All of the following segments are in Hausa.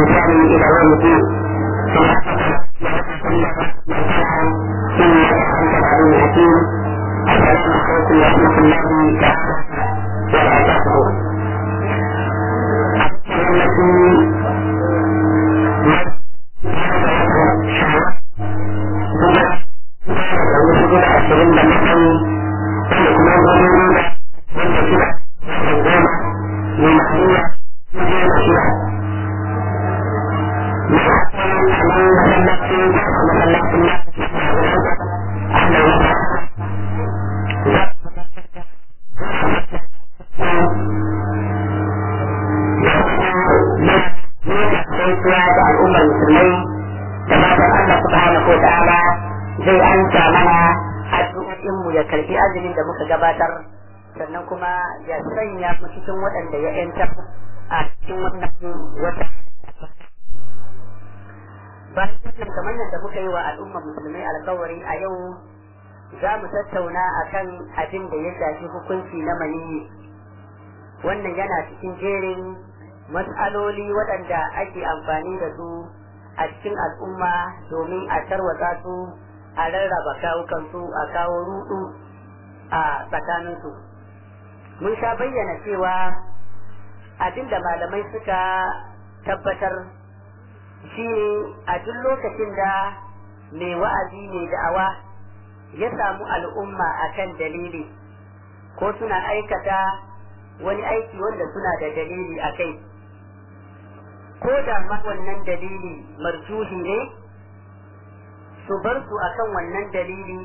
بإحسان إلى يوم الدين إنك أنت العليم الحكيم السلام عليكم ورحمة الله تعالى وبركاته gabatar sannan kuma ya sanya mu cikin waɗanda ya yantar a cikin wannan wata bayan wannan kamar yadda muka yi wa al'umma musulmai alkawari a yau za mu tattauna akan abin da ya shafi hukunci na maniyi wannan yana cikin jerin matsaloli waɗanda ake amfani da su a cikin al'umma domin a tarwatsa su a rarraba kawukansu a kawo rudu a tsakaninsu mun sha bayyana cewa abin da malamai suka tabbatar shi ne a duk lokacin da mai wa'azi mai da'awa ya samu al'umma akan dalili ko suna aikata wani aiki wanda suna da dalili a kai ko da ma wannan dalili marjuhi ne su bar su akan wannan dalili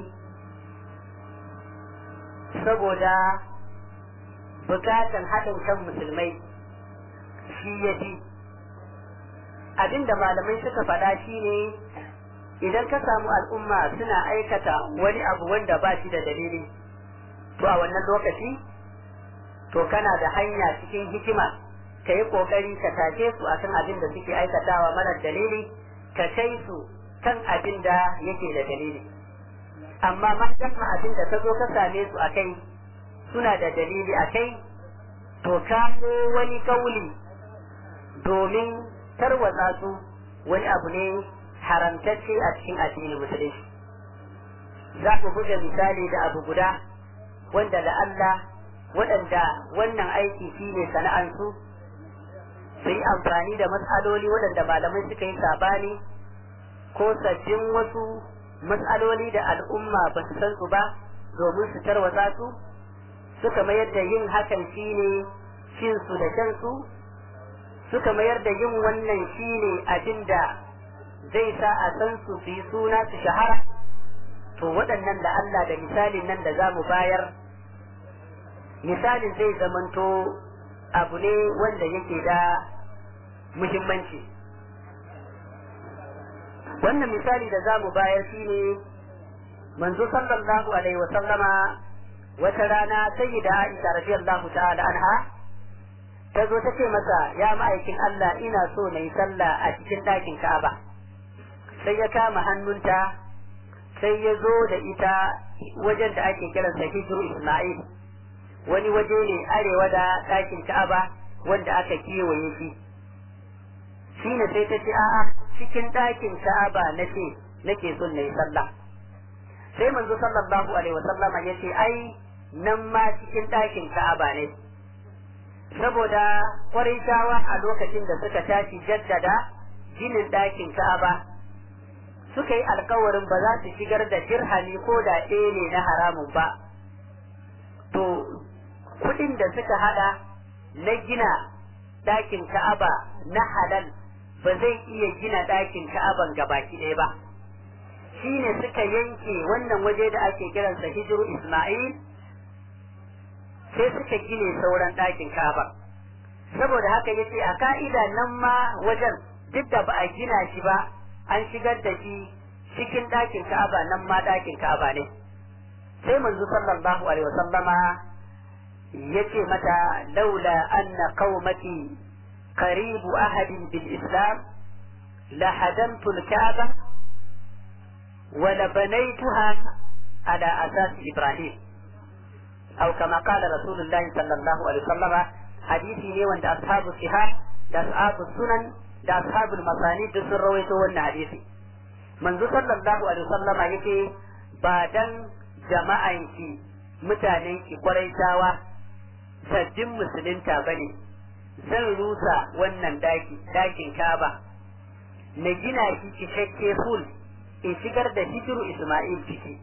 saboda bukatan haɗin kan musulmai shi ya fi abinda malamai suka faɗa shi ne idan ka samu al'umma suna aikata wani abu wanda ba shi da dalili to a wannan lokaci to kana da hanya cikin hikima ka yi ƙoƙari ka tashe su akan abin da suke aikatawa marar dalili ka kai su kan abin da yake da dalili amma matan abin da ta zo ka same su a kai suna da dalili a kai to kamo wani kauli domin tarwatsa su wani abu ne haramtacce a cikin addinin musulunci za ku buga misali da abu guda wanda da Allah waɗanda wannan aiki shi ne sana'ansu su yi amfani da matsaloli waɗanda malamai suka yi sabani ko sabbin wasu matsaloli da al'umma ba su san su ba domin su tarwatsa su suka mayar da yin hakan shine cin su da shan su suka mayar da yin wannan shine abin da zai sa a san su su yi suna su shahara to waɗannan da Allah da misalin nan da za mu bayar misalin zai zamanto abu ne wanda yake da muhimmanci wannan misali da za mu bayar shi ne manzo sallallahu alaihi wa sallama wata rana sayyida Aisha radiyallahu ta'ala anha ta zo ta ce masa ya ma'aikin Allah ina so na yi sallah a cikin ɗakin Ka'aba sai ya kama hannunta sai ya zo da ita wajen da ake kiransa hijru Isma'il wani waje ne arewa da ɗakin Ka'aba wanda aka kewaye shi shine sai ta ce a'a cikin ɗakin Ka'aba nace nake son na yi sallah sai manzo sallallahu alaihi wasallama ya ce ai nan ma cikin ɗakin Ka'aba ne saboda shawa a lokacin da suka tashi jaddada ginin ɗakin Ka'aba suka yi alkawarin ba za su shigar da dirhami ko da ɗaya ne na haramun ba to kuɗin da suka hada na gina ɗakin Ka'aba na halal ba zai iya gina ɗakin Ka'aban gabaki ɗaya ba shine suka yanke wannan waje da ake kiransa hijiru Ismail sai suka gine sauran ɗakin Ka'aba saboda haka yace a ka'ida nan ma wajen duk da ba a gina shi ba an shigar da shi cikin ɗakin Ka'aba nan ma ɗakin Ka'aba ne sai manzo sallallahu alaihi wasallama yace mata laula anna qaumati qaribu ahadin bil islam la hadamtu al-ka'ba wa la banaytuha ala asas ibrahim أو كما قال رسول الله صلى الله عليه وسلم حديثي ne wanda ashabu sihah da ashabu sunan da ashabul masani duk sun rawaito wannan hadisi manzo sallallahu alaihi wasallama yake ba dan jama'an ki mutanen ki kwarai sabbin musulunta bane zan rusa wannan daki dakin Ka'aba na gina shi cikakke full in shigar da hijiru Isma'il ciki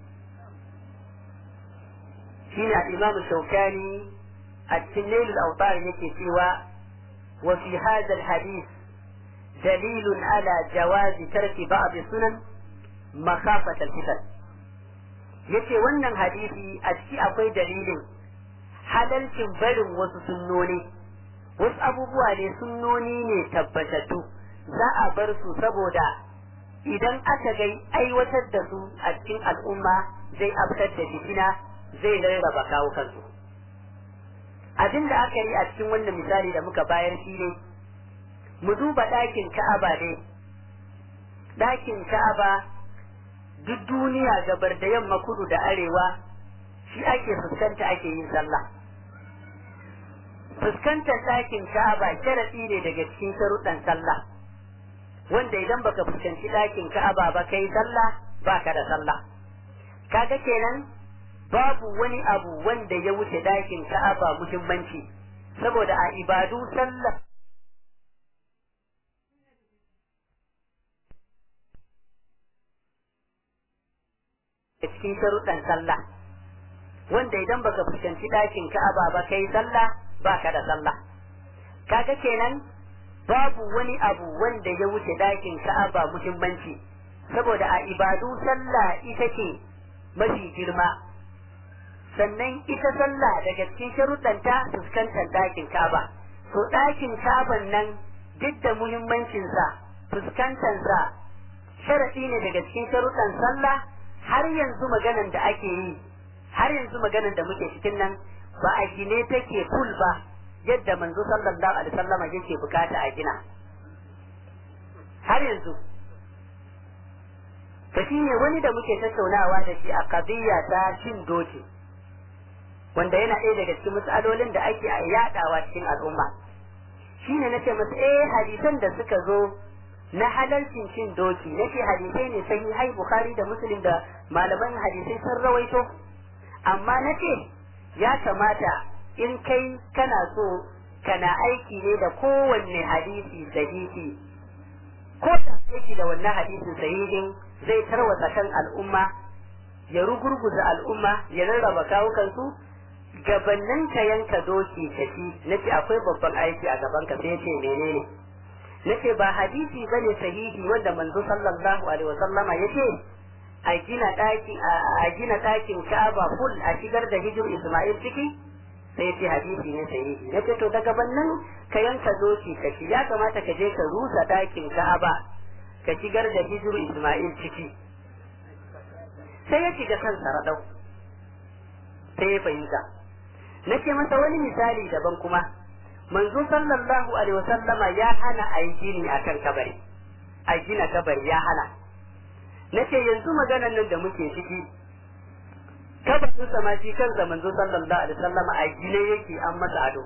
shine al-Imam Shawkani a cikin Nailul Awtar yake cewa wa fi hadha al-hadith دليل على جواز ترك بعض السنن مخافة الفتن yace wannan hadisi a ciki akwai dalilin halalcin barin wasu sunnoni wasu abubuwa ne sunnoni ne tabbatattu za a bar su saboda idan aka gai aiwatar da su a cikin al'umma zai aftar da fitina zai rarraba kawo kansu abin da aka yi a cikin wannan misali da muka bayar shi ne mu duba ɗakin ka'aba ne ɗakin ka'aba duk duniya gabar da yamma kudu da arewa shi ake fuskanta ake yin sallah fuskantar ɗakin ka'aba sharaɗi ne daga cikin sharuɗan sallah wanda idan baka fuskanci ɗakin ka'aba ba kai sallah baka da sallah kaga kenan babu wani abu wanda ya wuce ɗakin ka'aba muhimmanci saboda a ibadu sallah cikin sharuɗan sallah wanda idan baka fuskanci ɗakin ka'aba ba kai sallah baka da sallah kaga kenan babu wani abu wanda ya wuce ɗakin ka'aba muhimmanci saboda a ibadu sallah ita ce mafi girma sannan ita sallah daga cikin sharuɗanta fuskantar ɗakin ka'aba to ɗakin ka'aban nan duk da muhimmancinsa fuskantarsa sharaɗi ne daga cikin sharuɗan sallah har yanzu maganan da ake yi har yanzu maganan da muke cikin nan ba a gine take full ba yadda manzo sallallahu alaihi wasallama yake bukata a gina har yanzu to shine wani da muke tattaunawa da shi a kadiyya ta cin doki wanda yana ɗaya daga cikin matsalolin da ake yaɗawa cikin al'umma shine nace masa eh hadisan da suka zo na halalcin cin doki nake hadisai ne sai hai bukhari da muslim da malaman hadisai sun rawaito amma nace ya kamata in kai kana so kana aiki ne da kowanne hadisi sahihi ko da aiki da wannan hadisin sahihin zai tarwata kan al'umma ya rugurguza al'umma ya rarraba kawukansu gabannin ka yanka doki kaci nace akwai babban aiki a gaban ka sai ce menene nace ba hadisi bane sahihi wanda manzo sallallahu alaihi wasallama yace a gina daki a gina dakin Ka'aba full a shigar da hijir Isma'il ciki sai yace hadisi ne sahihi nace to daga bannan ka yanka doki ka ci ya kamata ka je ka rusa dakin Ka'aba ka shigar da hijir Isma'il ciki sai ya shiga kansa radau sai ya fahimta nace masa wani misali daban kuma manzo sallallahu alaihi wasallama ya hana a yi gini a kan kabari a gina kabari ya hana nace yanzu maganan nan da muke ciki kabarin sama shi kansa manzo sallallahu alaihi wasallama a gine yake an masa ado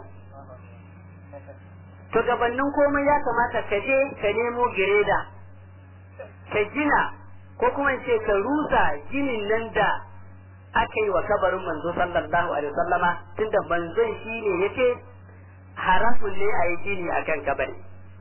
to gabanin komai ya kamata ka je ka nemo gireda ka gina ko kuma ce ka rusa ginin nan da aka yi wa kabarin manzo sallallahu alaihi wasallama tunda manzon shi ne yake haramun ne a yi gini a kan kabari.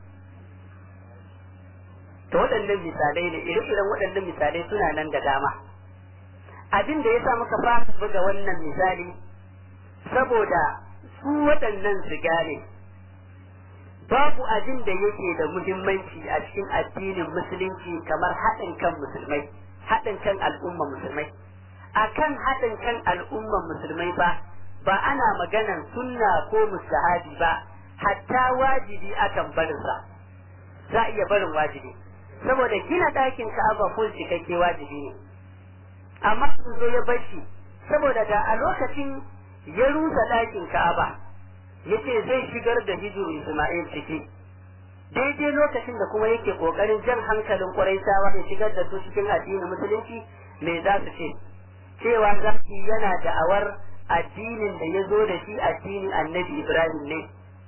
To waɗannan misalai ne, ire-iren waɗannan misalai suna nan da dama. Abin da ya sa muka fara buga wannan misali, saboda su waɗannan su gane, babu abin da yake da muhimmanci a cikin addinin musulunci kamar haɗin kan musulmai, haɗin kan al'umma musulmai. A kan haɗin kan al'umma musulmai ba, ba ana maganan sunna ko mustahabi ba hatta wajibi akan barinsa za a iya barin wajibi saboda gina ɗakin ka'aba ko cikakke wajibi ne amma sun zo ya bashi saboda da a lokacin ya rusa ɗakin ka'aba ya ce zai shigar da hijiru isma'il ciki daidai lokacin da kuma yake ƙoƙarin jan hankalin ƙwarai ya shigar da su cikin addinin musulunci me za su ce cewa zaki yana da'awar addinin da ya zo da shi addinin annabi Ibrahim ne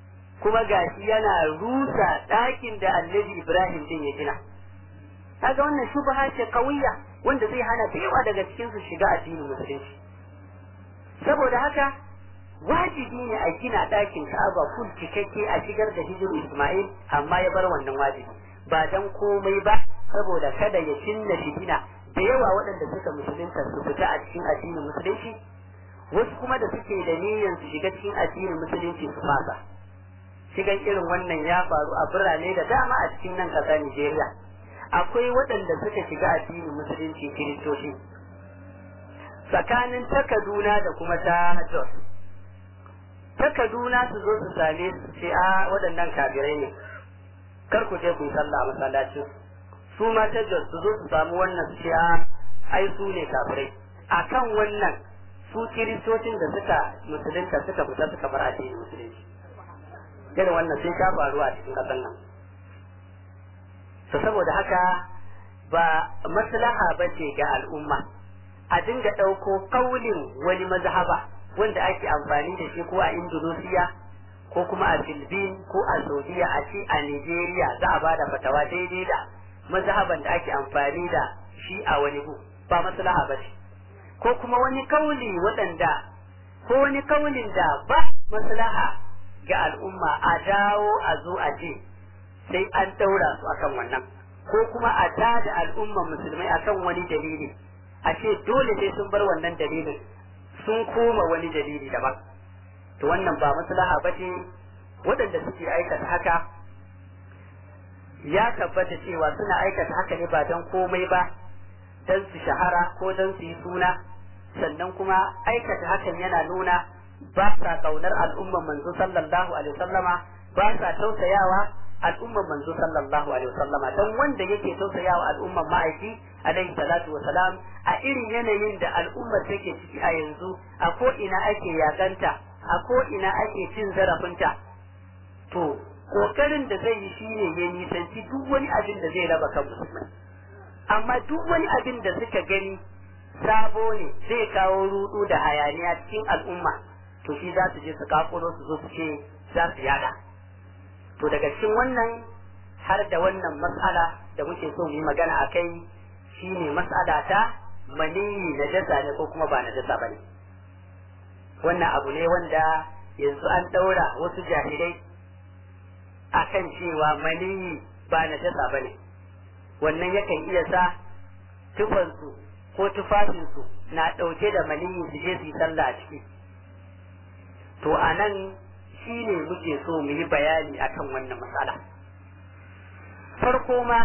kuma gashi yana rusa ɗakin da annabi Ibrahim din ya gina kaga wannan shubha ce kawiya wanda zai hana da yawa daga cikin su shiga addinin musulunci saboda haka wajibi ne a gina ɗakin Ka'aba full cikakke a shigar da hijiru Ismail amma ya bar wannan wajibi ba dan komai ba saboda kada ya cinna fitina da yawa waɗanda suka musulunta su fita a cikin addinin musulunci wasu kuma da suke da niyyar su shiga cikin addinin musulunci su fasa shigan irin wannan ya faru a birane da dama a cikin nan ƙasar Nigeria akwai waɗanda suka shiga addinin musulunci kiristoci tsakanin ta Kaduna da kuma ta Jos ta Kaduna su zo su same su ce a waɗannan kafirai ne kar ku je ku yi sallah a masallacin su ma ta Jos su zo su samu wannan su ce a ai su ne kafirai akan wannan su kiristocin da suka musulunta suka fita suka bar addinin musulunci irin wannan sun sha faruwa a cikin ƙasar nan to saboda haka ba maslaha ba ce ga al'umma a dinga ɗauko kaulin wani mazhaba wanda ake amfani da shi ko a Indonesia ko kuma a Philippines ko a Saudiya a ce a Nigeria za a bada fatawa daidai da mazhaban da ake amfani da shi a wani gu ba maslaha ba ce ko kuma wani kauli waɗanda ko wani kaulin da ba maslaha ga al'umma a dawo a zo a ce sai an daura su akan wannan ko kuma a tada al'umman musulmai akan wani dalili a ce dole sai sun bar wannan dalilin sun koma wani dalili daban to wannan ba maslaha ba ce waɗanda suke aikata haka ya tabbata cewa suna aikata haka ne ba don komai ba don su shahara ko don su yi suna sannan kuma aikata hakan yana nuna ba sa kaunar al'umman manzo sallallahu alaihi wasallama ba sa tausayawa al'umman manzo sallallahu alaihi wasallama dan wanda yake tausayawa al'umman ma'aiki alaihi salatu wasalam a irin yanayin da al'ummar take ciki a yanzu a ko ina ake yakanta a ko ina ake cin zarafinta to kokarin da zai yi shine ya nisanci duk wani abin da zai raba kan musulmai amma duk wani abin da suka gani sabo ne zai kawo rudu da hayaniya cikin al'umma to shi za su je su kakuro su zo su ce za su yada to daga cikin wannan har da wannan mas'ala da muke so mu yi magana a kai shine mas'ala ta maniyi na jasa ne ko kuma ba na jasa ba ne wannan abu ne wanda yanzu an ɗaura wasu jahilai akan cewa maniyi ba na jasa ba ne wannan yakan iya sa tufansu ko tufafinsu na ɗauke da maniyi su je su yi sallah a ciki to a nan shi ne muke so mu yi bayani akan wannan matsala farko ma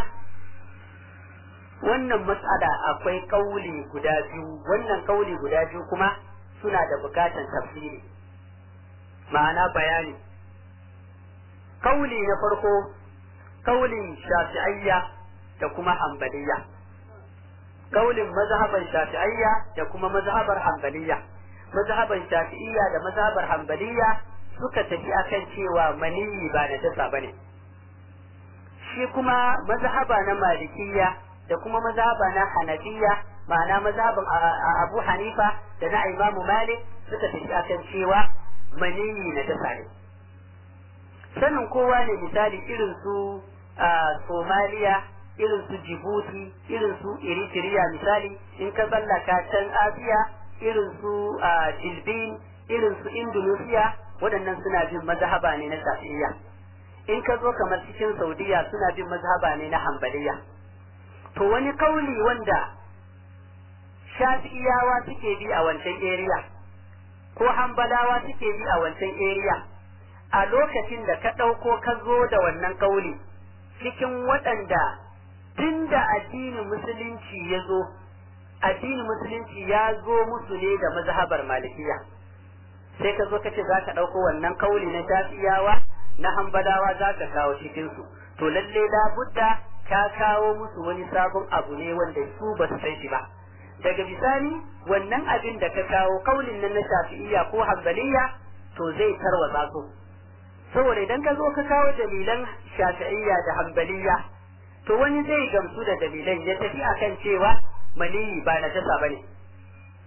wannan matsala akwai kauli guda biyu wannan kauli guda biyu kuma suna da bukatan tafsiri ma'ana bayani kauli na farko kaulin shafi'ayya da kuma hanbaliya kaulin mazhaban shafi'ayya da kuma mazhabar hanbaliya mazhaban shafi'iyya da mazhabar hanbaliya suka tafi akan cewa maniyi ba na dasa bane shi kuma mazhaba na malikiyya da kuma mazhaba na hanafiya ma'ana mazhaban abu hanifa da na imamu malik suka tafi akan cewa maniyi na dasa ne sanin kowa ne misali irin su somaliya irin su jibuti irin su eritrea misali in ka tsallaka can asiya irin su jilbin irin su indonesia waɗannan suna bin mazhaba ne na shafi'iyya in ka zo kamar cikin saudiya suna bin mazhaba ne na hambaliya to wani kauli wanda shafi'iyawa suke bi a wancan area ko hambalawa suke bi a wancan area a lokacin da ka ɗauko ka zo da wannan kauli cikin waɗanda tun da addinin musulunci ya zo addinin musulunci ya zo musu ne da mazhabar malikiya sai ka zo ka ce za ka ɗauko wannan kauli na shafiyawa na hambalawa za ka kawo cikinsu to lalle budda ka kawo musu wani sabon abu ne wanda su ba su san shi ba daga bisani wannan abin da ka kawo kaulin nan na shafi'iyya ko hambaliya to zai tarwatsa su saboda idan ka zo ka kawo dalilan shafi'iyya da hambaliya to wani zai gamsu da dalilan ya tafi akan cewa maniyi ba na jasa bane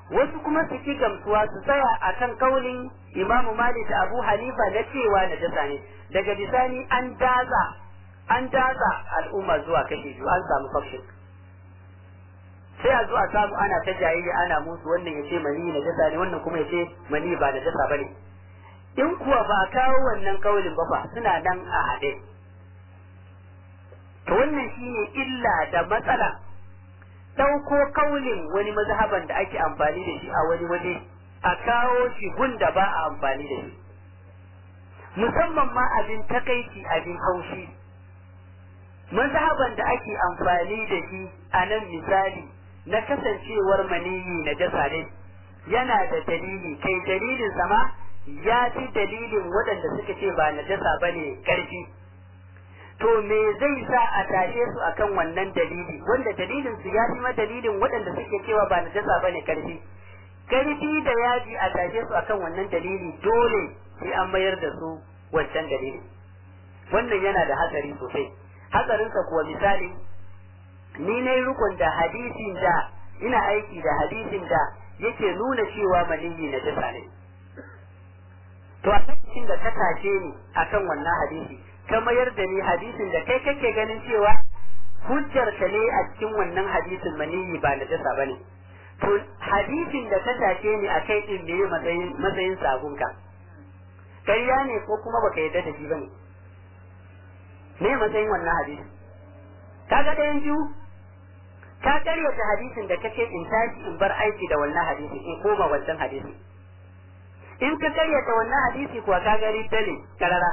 wasu kuma su ki gamsuwa su tsaya akan kaulin imamu malik da abu hanifa na cewa najasa ne daga bisani an daza an daza al'umma zuwa kashe biyu an samu fakshin sai a zo a samu ana ta jayayya ana musu wannan ya ce mani najasa ne wannan kuma ya ce mani ba najasa ba ne in kuwa ba a kawo wannan kaulin ba fa suna nan a haɗe to wannan shine illa da matsala ɗauko kaulin wani mazhaban da ake amfani da shi a wani waje a kawo shi gunda ba a amfani da shi musamman ma abin takaici abin haushi mazhaban da ake amfani da shi a nan misali na kasancewar maniyi na jasa ne yana da dalili kai dalilin sama ya fi dalilin waɗanda suka ce ba na jasa ba ne ƙarfi to me zai sa a tashe su akan wannan dalili wanda dalilin su ya fi ma dalilin waɗanda suke cewa ba najasa bane karfi karfi da yaji a tashe su akan wannan dalili dole sai an mayar da su wancan dalili wannan yana da hatsari sosai hatsarinsa kuwa misali ni ne rukun da hadisin da ina aiki da hadisin da yake nuna cewa maniyi najasa ne to a lokacin da ka tashe ni akan wannan hadisi ka mayar da ni hadisin da kai kake ganin cewa hujjar ka ne a cikin wannan hadisin maniyi ba na jasa bane to hadisin da ka take ni a kai din ne matsayin matsayin sabunka kariya ne ko kuma baka yarda da shi bane me matsayin wannan hadisi kaga ɗayan biyu ka karyata hadisin da kace in tashi in bar aiki da wannan hadisi in koma wancan hadisi in ka karyata wannan hadisi kuwa ka ga riddale karara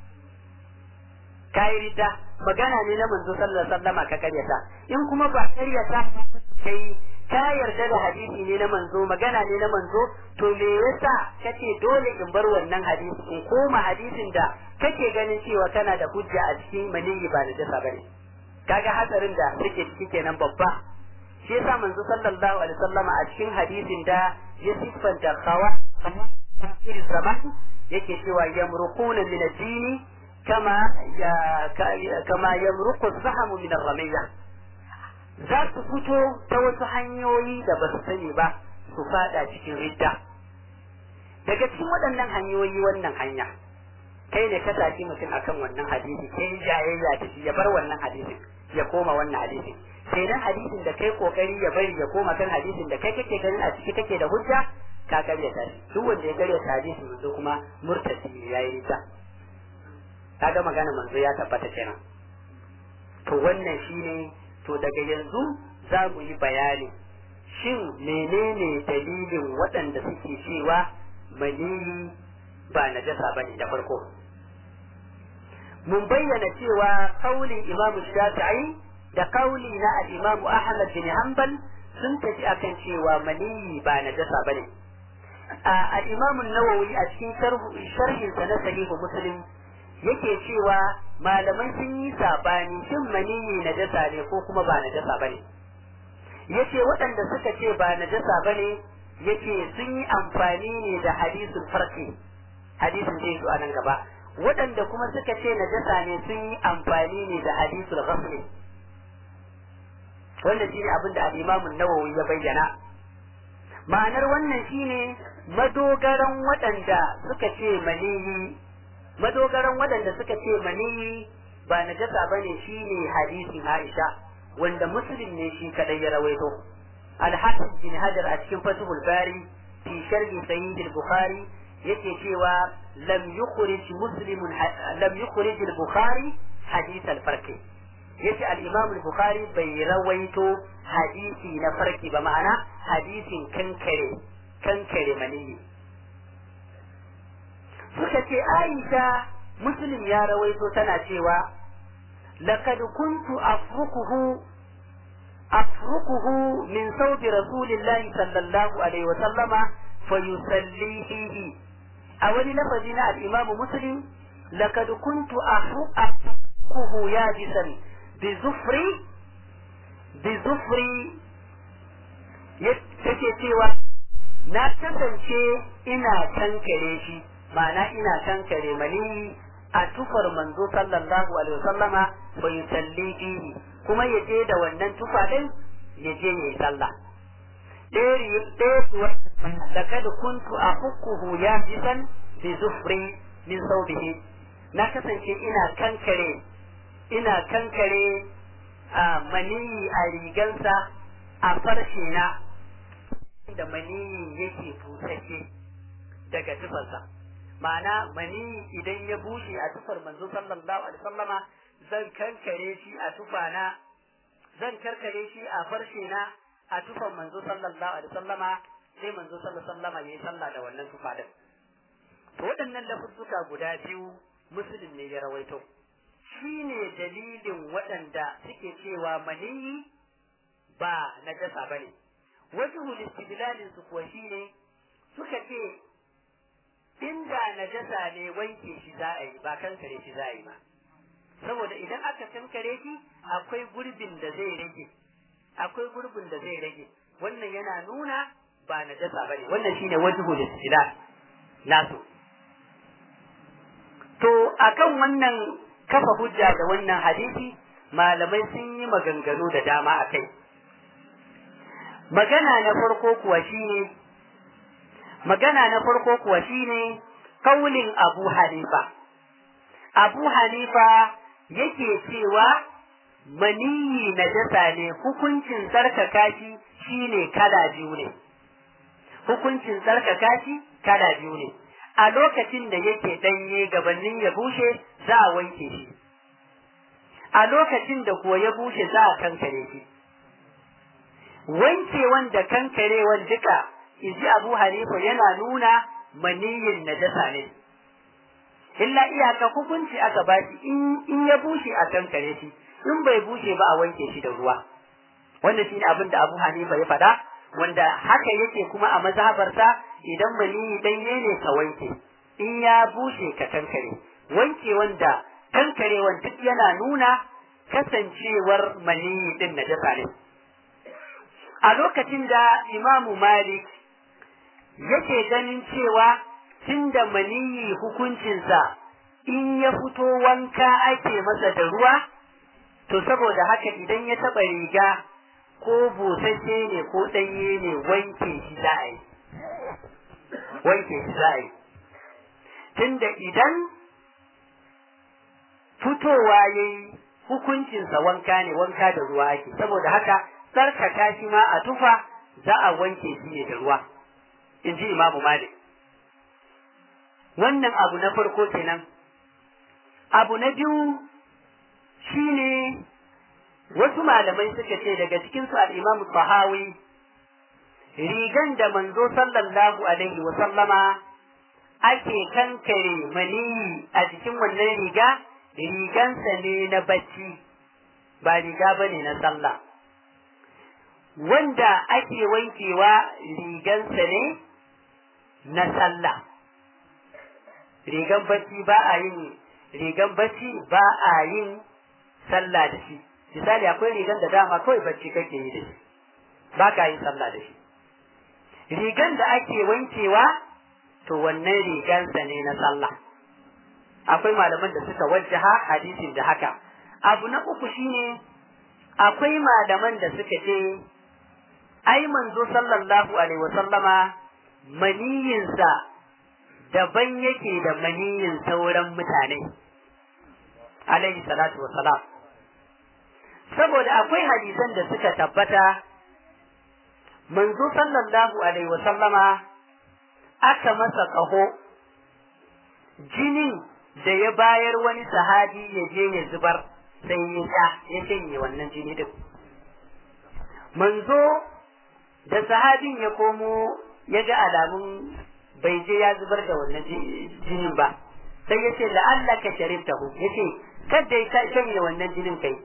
ka yi ridda magana ne na manzo sallallahu alaihi wasallama ka karyata in kuma ba karyata kai ka yarda da hadisi ne na manzo magana ne na manzo to me yasa kace dole in bar wannan hadisi in koma hadisin da kake ganin cewa kana da hujja a cikin maniyi ba da jasa bane kaga hatsarin da suke ciki kenan babba shi yasa manzo sallallahu alaihi wasallama a cikin hadisin da ya siffanta kawa irin zaman yake cewa yamruquna min ad-dini kama ya kama yamruqu as-sahmu min ar-ramiyya za su fito ta wasu hanyoyi da ba su sani ba su fada cikin ridda daga cikin waɗannan hanyoyi wannan hanya kai ne ka saki mutum akan wannan hadisi kai jayayya da shi ya bar wannan hadisin ya koma wannan hadisin sai nan hadisin da kai kokari ya bari ya koma kan hadisin da kai kake ganin a ciki kake da hujja ka karyata shi duk wanda ya karyata hadisin manzo kuma murtasi yayi ridda kaga magana manzo ya tabbata kenan to wannan shine to daga yanzu za mu yi bayani shin menene dalilin waɗanda suke cewa maniyi ba najasa ba ne da farko mun bayyana cewa kaulin imamu shafi'i da kauli na al-imamu ahmad bin hanbal sun tafi akan cewa maniyi ba najasa ba ne al-imamu nawawi a cikin sharhinsa na sahihu muslim yake cewa malamai sun yi sabani shin maniyi najasa ne ko kuma ba najasa bane yace waɗanda suka ce ba najasa bane yace sun yi amfani ne da hadisul farqi hadisin zai zo a nan gaba waɗanda kuma suka ce najasa ne sun yi amfani ne da hadisul ghasli wanda shine abin da al-Imam an-Nawawi ya bayyana ma'anar wannan shine madogaran waɗanda suka ce maniyi madogaran waɗanda suka ce maniyi ba najasa bane shine hadisin Aisha wanda muslim ne shi kadai ya rawaito al-hafiz bin hajar a cikin fathul bari fi sharhi sahih al-bukhari yake cewa lam yukhrij muslim lam yukhrij al-bukhari hadith al-farq yace al-imam al-bukhari bai rawaito hadisi na farki ba ma'ana hadisin kankare kankare maniyi suka ce Aisha Muslim ya rawaito tana cewa laqad kuntu afrukuhu afrukuhu min sauti rasulillahi sallallahu alaihi wa sallama fayusalli fihi a wani lafazi na al-Imam Muslim laqad kuntu afrukuhu yajisan bi zufri bi zufri yake cewa na kasance ina kankare shi ma'ana ina kankare mani a tufar manzo sallallahu alaihi wasallama bai salli fihi kuma ya je da wannan tufa din ya je ya yi sallah ɗaya لقد كنت أفكه يابسا بزفري min saubihi na kasance ina kankare ina kankare a maniyi a rigansa a farshe na da maniyi yake busashe daga tufarsa ma'ana maniyi idan ya bushe a tufar manzo sallallahu alaihi wasallama zan kankare shi a tufana zan karkare shi a farshe na a tufar manzo sallallahu alaihi wasallama sai manzo sallallahu alaihi wasallama yayi sallah da wannan tufa din to waɗannan lafuzzuka guda biyu musulun ne ya rawaito shi ne dalilin waɗanda suke cewa maniyi ba najasa ba ne wasu istidlalin su kuwa shi ne suka ce inda najasa ne wanke shi za a yi ba kankare shi za a yi ba saboda idan aka kankare shi akwai gurbin da zai rage akwai gurbin da zai rage wannan yana nuna ba najasa ba ne wannan shine wajhul istidlal nasu To akan wannan kafa hujja da wannan hadisi malamai sun yi maganganu da dama a kai. Magana na farko kuwa shine magana na farko kuwa shine kaulin Abu Hanifa. Abu Hanifa yake cewa maniyi na jasa ne hukuncin tsarkaka shi shine kala biyu ne. Hukuncin tsarkaka shi kala biyu ne. a lokacin da yake ɗanye gabanin ya bushe za a wanke shi a lokacin da kuwa ya bushe za a kankare shi wankewan da kankarewan duka iji abu hanifa yana nuna maniyin najasa ne illa iyaka hukunci aka ba shi in ya bushe a kankare shi in bai bushe ba a wanke shi da ruwa wannan shine abin da abu hanifa ya faɗa wanda haka yake kuma a mazhabarsa idan maniyi ɗanye ne ka wanke in ya bushe ka kankare wanke wanda kankarewan duk yana nuna kasancewar maniyi ɗin na jasa ne a lokacin da imamu malik yake ganin cewa tun da maniyi hukuncinsa in ya fito wanka ake masa da ruwa to saboda haka idan ya taɓa riga ko busasshe ne ko ɗanye ne wanke shi za a yi wanke shi za a yi tunda idan fitowa ya yi hukuncinsa wanka ne wanka da ruwa ake saboda haka tsarkaka shi ma a tufa za a wanke shi ne da ruwa in ji imamu malik wannan abu na farko kenan abu na biyu shine wasu malamai suka ce daga cikinsu al'imam Bahawi rigan da manzo sallallahu alaihi wa sallama ake kankare maniyi a jikin wannan riga rigansa ne na bacci ba riga ba ne na sallah wanda ake wankewa rigansa ne na sallah rigan bacci ba a yin rigan bacci ba a yin sallah da shi misali akwai rigan da dama kawai bacci kake yi da shi ba ka yin sallah da shi rigan da ake wankewa to wannan rigansa ne na sallah akwai malaman da suka wajjaha hadisin da haka abu na uku shine akwai malaman da suka ce ai manzo sallallahu alaihi wasallama maniyinsa daban yake da maniyin sauran mutane alaihi salatu wassalam saboda akwai hadisan da suka tabbata manzo sallallahu alaihi wasallama aka masa ƙaho jinin da ya bayar wani sahabi ya je ya zubar sai ya sha ya shanye wannan jini din manzo da sahabin ya komo ya ga alamun bai je ya zubar da wannan jinin ba sai ya ce la'allaka sharibtahu ya ce kada ya shanye wannan jinin kai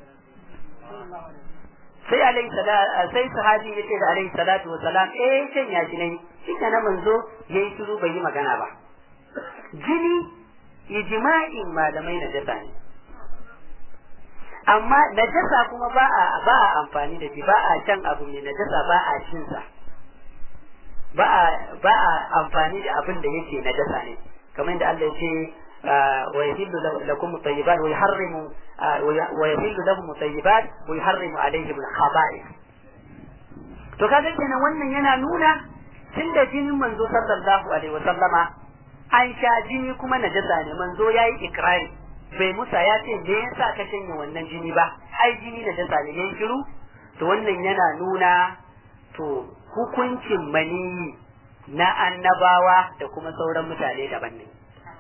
sai alaihi salatu sai sahabi yace da alaihi salatu wa salam eh kan ya jinai shike na manzo yayi shiru bai yi magana ba jini ijma'in malamai na jasa ne amma najasa kuma ba a ba a amfani da shi ba a can abu ne najasa ba a cin sa ba a ba a amfani da abin da yake najasa ne kamar yadda Allah ya ce ويحل لكم الطيبات ويحرم ويحل لهم الطيبات ويحرم عليهم الخبائث to kaga kenan wannan yana nuna tun da jinin manzo sallallahu alaihi wa sallama an sha jini kuma najasa ne manzo yayi ikrari bai musa ya ce me yasa ka shanye wannan jini ba ai jini najasa ne yayin shiru to wannan yana nuna to hukuncin mani na annabawa da kuma sauran mutane daban ne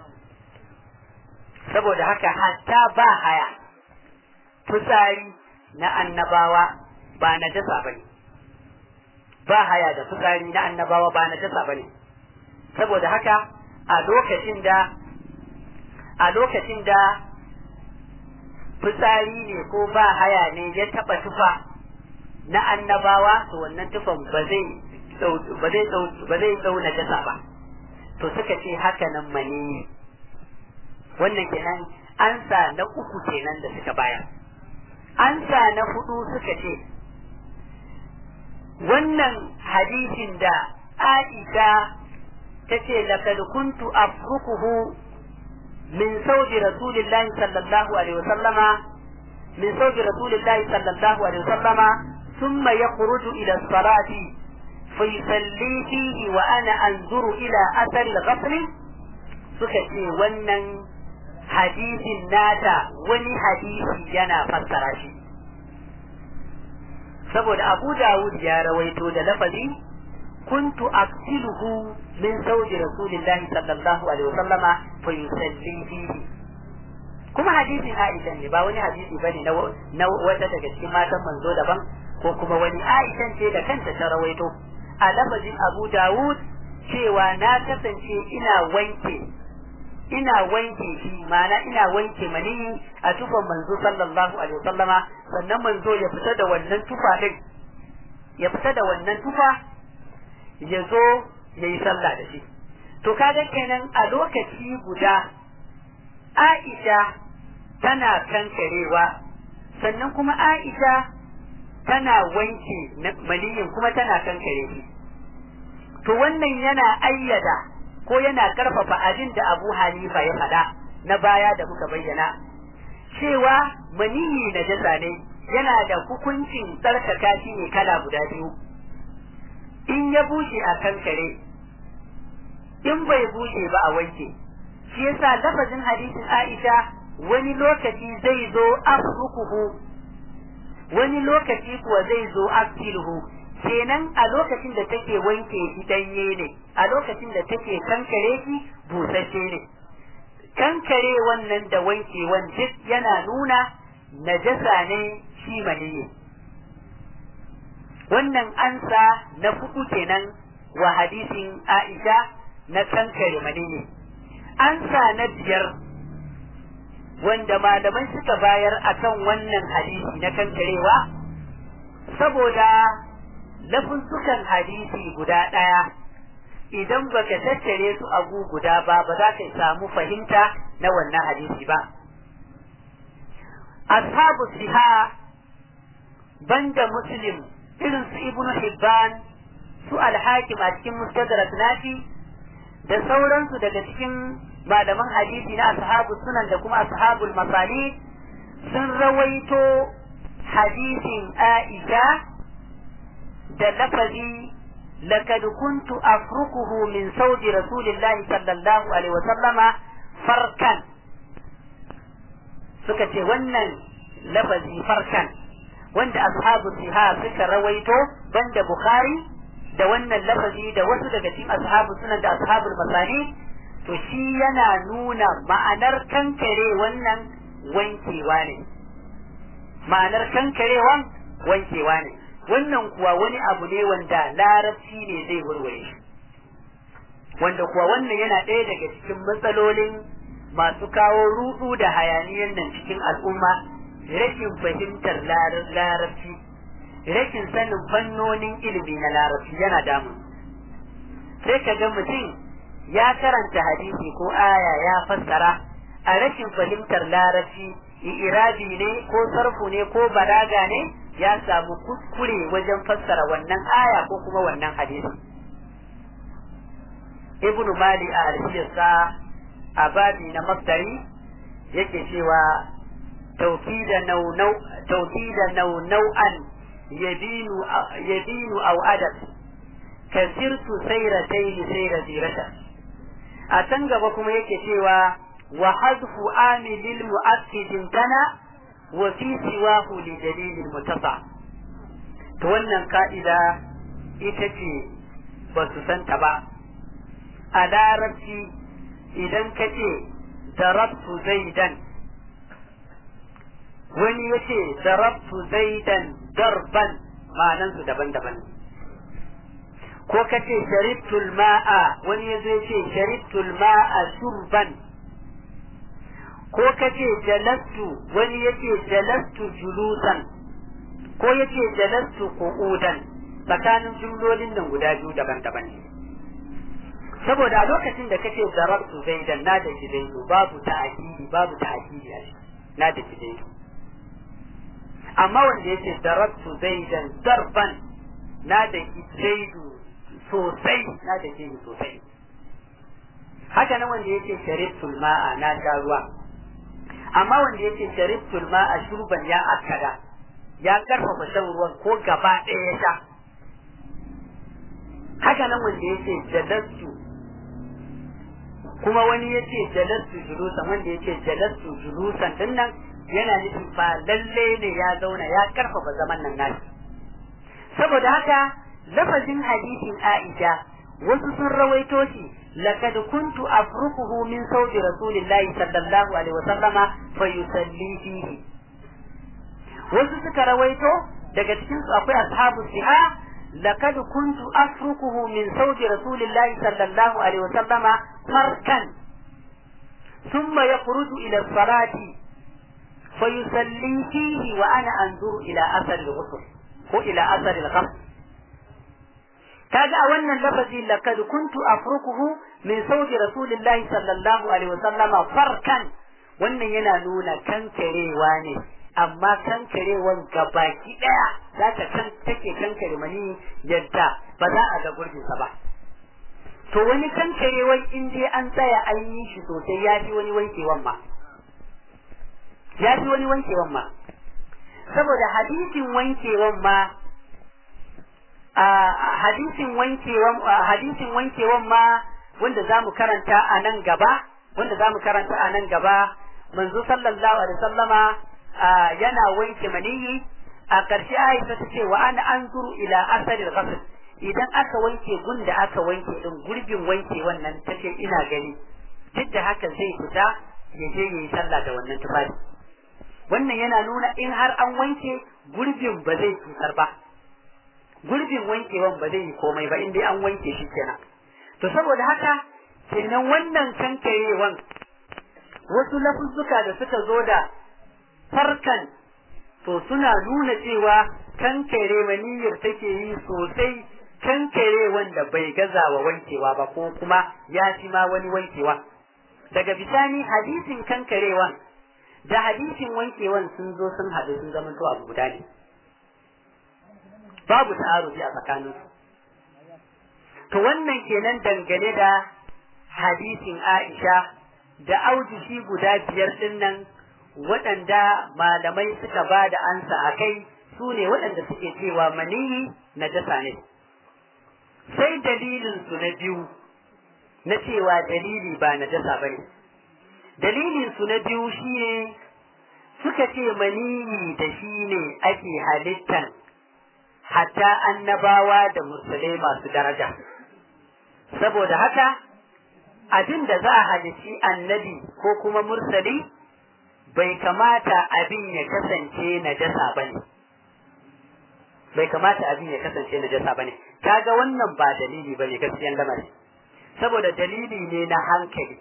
saboda haka hatta ba haya fitsari na annabawa ba najasa bane ba haya da fitsari na annabawa ba najasa bane saboda haka a lokacin da a lokacin da fitsari ne ko ba haya ne ya taba tufa na annabawa to wannan tufan ba zai ba zai ba zai dau najasa ba to suka ce haka nan mani wannan kenan ansa na uku kenan da suka bayar ansa na hudu suka ce wannan hadisin da Aisha ta ce laqad kuntu afrukuhu min sauji rasulillahi sallallahu alaihi wasallama min sauji rasulillahi sallallahu alaihi wasallama thumma yakhruju ila as-salati فيصلي فيه وأنا أنظر إلى أثر الغسل suka ce wannan hadisin nata wani hadisi yana fassara shi saboda abu dawud ya rawaito da lafazi kuntu aqtiluhu min zawji rasulillahi sallallahu alaihi wasallama fa yusalli fihi kuma hadisin Aisha ne ba wani hadisi bane na na wata daga cikin matan manzo daban ko kuma wani Aisha ce da kanta ta rawaito a lafazin Abu Dawud cewa na kasance ina wanke ina wanke shi ma'ana ina wanke mani a tufan manzo sallallahu alaihi wasallama sannan manzo ya fita da wannan tufa din ya fita da wannan tufa ya zo ya yi sallah da shi to kaga kenan a lokaci guda Aisha tana kankarewa sannan kuma Aisha tana wanke maniyin kuma tana kankare shi to wannan yana ayyada ko yana karfafa abin da Abu Hanifa ya faɗa na baya da muka bayyana cewa maniyi na jasa ne yana da hukuncin tsarkaka shi ne kala guda biyu in ya bushe a kankare in bai bushe ba a wanke shi yasa lafazin hadisin Aisha wani lokaci zai zo afrukuhu wani lokaci kuwa zai zo aktiluhu kenan a lokacin da take wanke shi danye ne a lokacin da take kankare shi busasshe ne kankare wannan da wankewan duk yana nuna najasa ne shi maniyi wannan ansa na fuku kenan wa hadisin Aisha na kankare maniyi ansa na biyar wanda malaman suka bayar akan wannan hadisi na kankarewa saboda lafuzzukan hadisi guda ɗaya idan baka tattare su a gu guda ba ba za ka samu fahimta na wannan hadisi ba ashabu siha banda muslim irin su ibnu hibban su alhakim a cikin mustadrak nashi da sauransu daga cikin malaman hadisi na ashabu sunan da kuma ashabul masali sun rawaito hadisin Aisha da lafazi لقد كنت أفركه من صوت رسول الله صلى الله عليه وسلم فركا suka ce wannan lafazi farkan wanda ashabu siha suka rawaito banda bukhari da wannan lafazi da wasu daga cikin ashabu sunan da ashabul masani to shi yana nuna ma'anar kankare wannan wankewa ne ma'anar kankarewan wankewa ne wannan kuwa wani abu ne wanda larabci ne zai warware shi wanda kuwa wannan yana ɗaya daga cikin matsalolin masu kawo rudu da hayaniyan nan cikin al'umma rashin fahimtar larabci rashin sanin fannonin ilimi na larabci yana damun sai ka ga mutum ya karanta hadisi ko aya ya fassara a rashin fahimtar larabci irabi ne ko sarfu ne ko balaga ne ya samu kuskure wajen fassara wannan aya ko kuma wannan hadisi ibnu mali a alfiyarsa a babi na masdari yake cewa tawkida naunau tawkida naunau'an yabinu yabinu aw adab kasirtu sayratayn sayra zirata a can gaba kuma yake cewa wa hadfu amilil mu'akkidin tana wa fi siwahu li dalilin mutasa to wannan ka'ida ita ce ba su santa ba a larabci idan ka ce darabtu zaidan wani ya ce darabtu zaidan darban ma'anansu daban-daban ko ka ce sharibtul ma'a wani ya zai ce sharibtul ma'a shurban ko ka ce jalastu wani ya ce jalastu julusan ko ya ce jalastu qu'udan tsakanin jumlolin nan guda biyu daban-daban ne saboda a lokacin da kace darabtu zaidan na da zaidu babu ta'kidi babu ta'kidi a na da zaidu amma wanda yace darabtu zaidan darban na da zaidu sosai na da zaidu sosai haka nan wanda yace sharibtul ma'a na sha ruwa amma wanda yace sharibtul ma'a shurban ya akada ya karfafa shan ruwan ko gaba ɗaya ya sha haka nan wanda yace jalastu kuma wani ya ce jalastu julusan wanda ya ce jalastu julusan din nan yana nufin ba lalle ne ya zauna ya karfafa zaman nan nashi saboda haka lafazin hadisin Aisha wasu sun rawaito shi laqad kuntu afruquhu min sawti rasulillahi sallallahu alaihi wa sallama fa yusalli fihi wasu suka rawaito daga cikin su akwai ashabu siha لقد كنت أفركه من صوت رسول الله صلى الله عليه وسلم فركا ثم يخرج إلى الصلاة فيصلي فيه وأنا أنظر إلى أثر الغسل وإلى أثر الغسل kaga a wannan lafazi laqad kuntu afrukuhu min sauti rasulillahi sallallahu alaihi wasallam farkan wannan yana nuna kankarewa ne amma kankarewan gabaki daya za ta kan take kankare mani yadda ba za a ga gurbinsa ba to wani kankarewan in dai an tsaya an yi shi sosai ya fi wani wankewan ma ya fi wani wankewan ma saboda hadisin wankewan ma a hadisin wankewan hadisin wankewan ma wanda zamu karanta a nan gaba wanda zamu karanta a nan gaba manzo sallallahu alaihi wasallama yana wanke maniyi a ƙarshe Aisha ta ce wa ana anzuru ila asaril ghasl idan aka wanke gun da aka wanke din gurbin wanke wannan tace ina gani duk da haka zai fita ya je yayi sallah da wannan tufafi wannan yana nuna in har an wanke gurbin ba zai cutar ba gurbin wankewan ba zai yi komai ba in dai an wanke shi kenan to saboda haka kenan wannan kankarewan wasu lafuzzuka da suka zo da farkan to suna nuna cewa kankare maniyyar take yi sosai kankare wanda bai gaza wa wankewa ba ko kuma ya fi ma wani wankewa daga bisani hadisin kankarewan da hadisin wankewan sun zo sun haɗu sun zama to abu guda ne babu ta'arufi a tsakaninsu to wannan kenan dangane da hadisin Aisha da aujishi guda biyar din nan waɗanda malamai suka ba da ansa a kai su ne waɗanda suke cewa maniyi na jasa ne sai dalilin su na biyu na cewa dalili ba na jasa ba ne dalilin su na biyu shine suka ce maniyi da shi ne ake halittan hatta annabawa da musulai masu daraja saboda haka abin da za a halitti annabi ko kuma mursali bai kamata abin ya kasance najasa bane bai kamata abin ya kasance najasa bane kaga wannan ba dalili bane gaskiyan lamari saboda dalili ne na hankali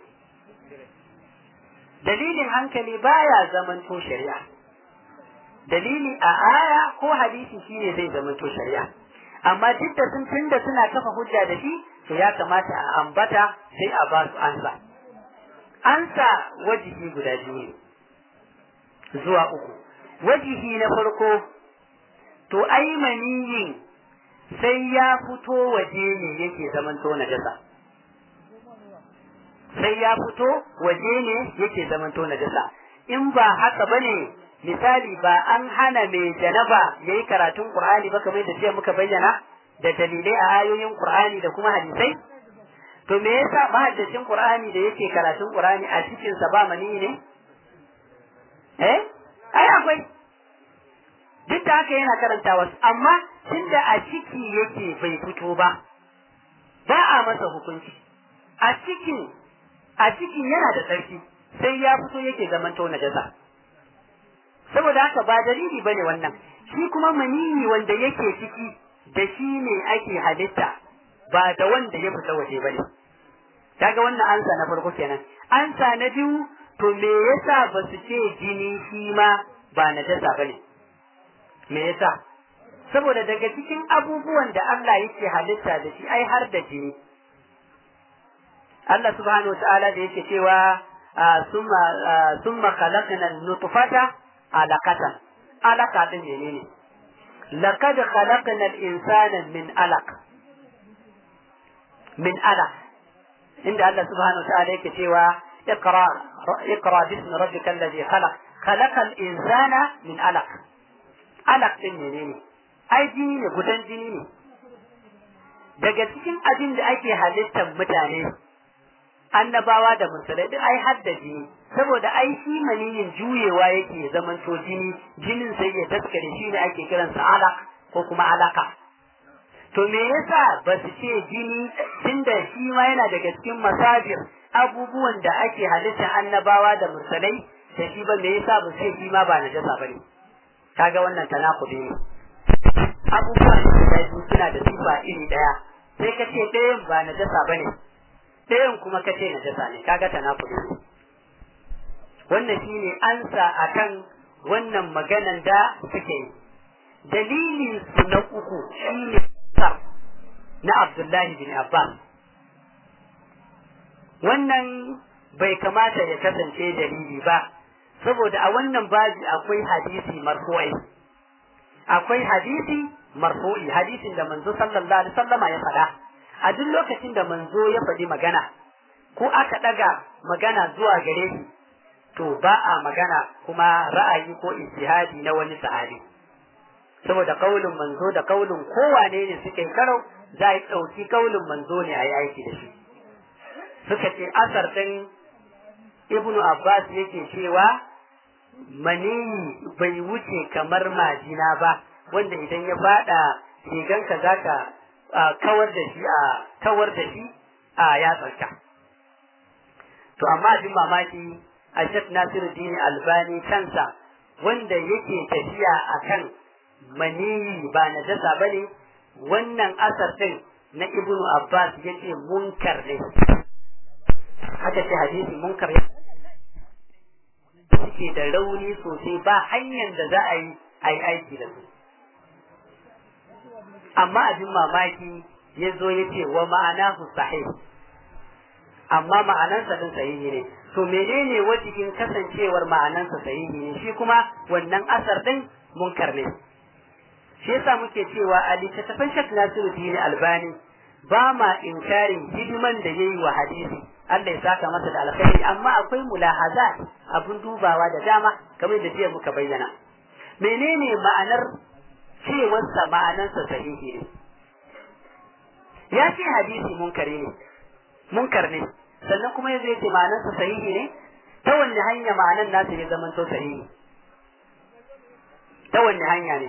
dalilin hankali baya zamanto shari'a dalili a aya ko hadisi shine zai zamanto shari'a amma duk da sun tunda suna kafa hujja da shi to ya kamata a ambata sai a ba su ansa ansa wajihi guda biyu ne zuwa uku wajihi na farko to ai maniyin sai ya fito waje ne yake zamanto najasa sai ya fito waje ne yake zamanto najasa in ba haka bane misali ba an hana mai janaba yayi karatun Qur'ani ba kamar da jiya muka bayyana da dalilai a ayoyin Qur'ani da kuma hadisai to me yasa mahaddacin Qur'ani da yake karatun Qur'ani a cikin sa ba mani ne eh ai akwai duk da haka yana karanta wasu amma tunda a ciki yake bai fito ba ba a masa hukunci a cikin a cikin yana da tsarki sai ya fito yake zaman to najasa saboda haka ba dalili bane wannan shi kuma maniyi wanda yake ciki da shi ne ake halitta ba da wanda ya fita waje bane kaga wannan ansa na farko kenan ansa na biyu to me yasa ba su ce jini shi ma ba najasa bane me yasa saboda daga cikin abubuwan da Allah yake halitta da shi ai har da jini Allah subhanahu wa ta'ala da yake cewa summa summa khalaqna nutfata alaqatan alaqa din menene laqad khalaqna al-insana min alaq min alaq inda Allah subhanahu wa ta'ala yake cewa اقرا اقرا باسم ربك الذي خلق خلق الانسان من علق علق din menene ai jini ne gudan jini ne daga cikin abin da ake halittar mutane annabawa da musulai duk ai hadda jini saboda ai shi maniyin juyewa yake zaman to jini jinin sai ya taskare shi ne ake kiransa alaq ko kuma alaka to me yasa ba su ce jini tunda shi ma yana daga cikin masajir abubuwan da ake halittar annabawa da musulai da shi ba me yasa ba ce shi ma ba najasa bane kaga wannan tanakudi ne abubuwan da suna da sifa iri daya sai ka ce ɗayan ba najasa bane ɗayan kuma ka ce najasa ne kaga tanakudi ne wannan shine ansa akan wannan maganan da suke yi dalilin su na uku shine na Abdullahi bin Abbas wannan bai kamata ya kasance dalili ba saboda a wannan baji akwai hadisi marfu'i akwai hadisi marfu'i hadisin da manzo sallallahu alaihi wasallama ya faɗa a duk lokacin da manzo ya faɗi magana ko aka ɗaga magana zuwa gare shi to ba a magana kuma ra'ayi ko ijtihadi na wani sahabi saboda kaulin manzo da kaulin kowane ne suke karo za a ɗauki kaulin manzo ne a yi aiki da shi suka ce asar ɗin ibnu abbas yake cewa maniyi bai wuce kamar majina ba wanda idan ya faɗa riganka za ka kawar da shi a kawar da shi a yatsarka to amma abin mamaki a shek nasiruddin albani kansa wanda yake tafiya akan maniyi ba najasa bane wannan asar din na ibnu abbas yace munkar ne haka ce hadisi munkar ya suke da rauni sosai ba hanyar da za a yi a yi aiki da su amma abin mamaki ya zo ya ce wa ma'ana sahih amma ma'anansa din sahihi ne to menene wajihin kasancewar ma'anansa sahihi ne shi kuma wannan asar din munkar ne shi yasa muke cewa a littattafan Sheikh Nasiruddin Albani ba ma inkarin hidiman da yayi wa hadisi Allah ya saka masa da alkhairi amma akwai mulahazat abun dubawa da dama kamar da jiya muka bayyana menene ma'anar cewarsa ma'anarsa sahihi ne ya ce hadisi munkari ne munkar ne sannan kuma ya zai ce ma'anarsa sahihi ne ta wanne hanya ma'anar nasa ya zama to sahihi ta wanne hanya ne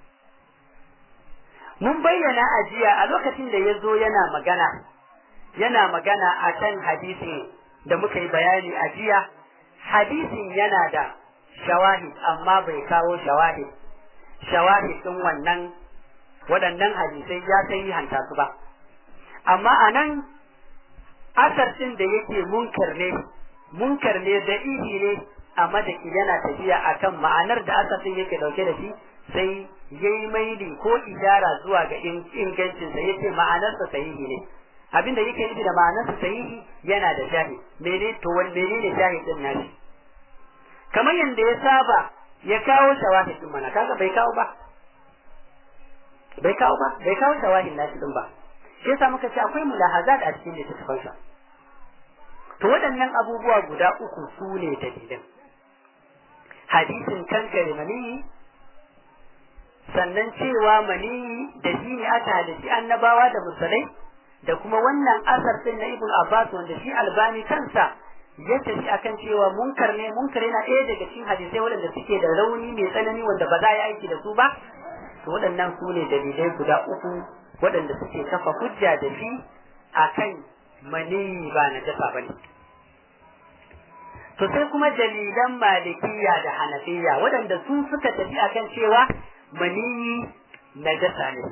mun bayyana a jiya a lokacin da ya zo yana magana yana magana a kan hadisin da muka yi bayani a jiya hadisin yana da shawahid amma bai kawo shawahid shawahid ɗin wannan waɗannan hadisai ya kai hanta su ba amma a nan asar ɗin da yake munkar ne munkar ne da ihi ne a madaki yana tafiya akan ma'anar da asar ɗin yake ɗauke da shi sai yayi maili ko idara zuwa ga ingancinsa yace ma'anarsa sahihi ne abin da yake nufi da ma'anarsa sahihi yana da shahid mene to wani menene shahid din nashi kamar yadda ya saba ya kawo shawahid din mana kaga bai kawo ba bai kawo ba bai kawo shawahid nashi din ba shi yasa muka ce akwai mulahazat a cikin littattafansa to waɗannan abubuwa guda uku su ne dalilan hadisin kankare maniyi sannan cewa maniyi da shi ne aka halitti annabawa da musulai da kuma wannan asar din na ibn abbas wanda shi albani kansa ya tafi akan cewa munkar ne munkar yana ɗaya daga cikin hadisai waɗanda suke da rauni mai tsanani wanda ba za a yi aiki da su ba to waɗannan su ne dalilai guda uku waɗanda suke kafa hujja da shi akan maniyi ba na jasa ba ne to sai kuma dalilan malikiya da hanafiya waɗanda su suka tafi akan cewa maniyi na jasa ne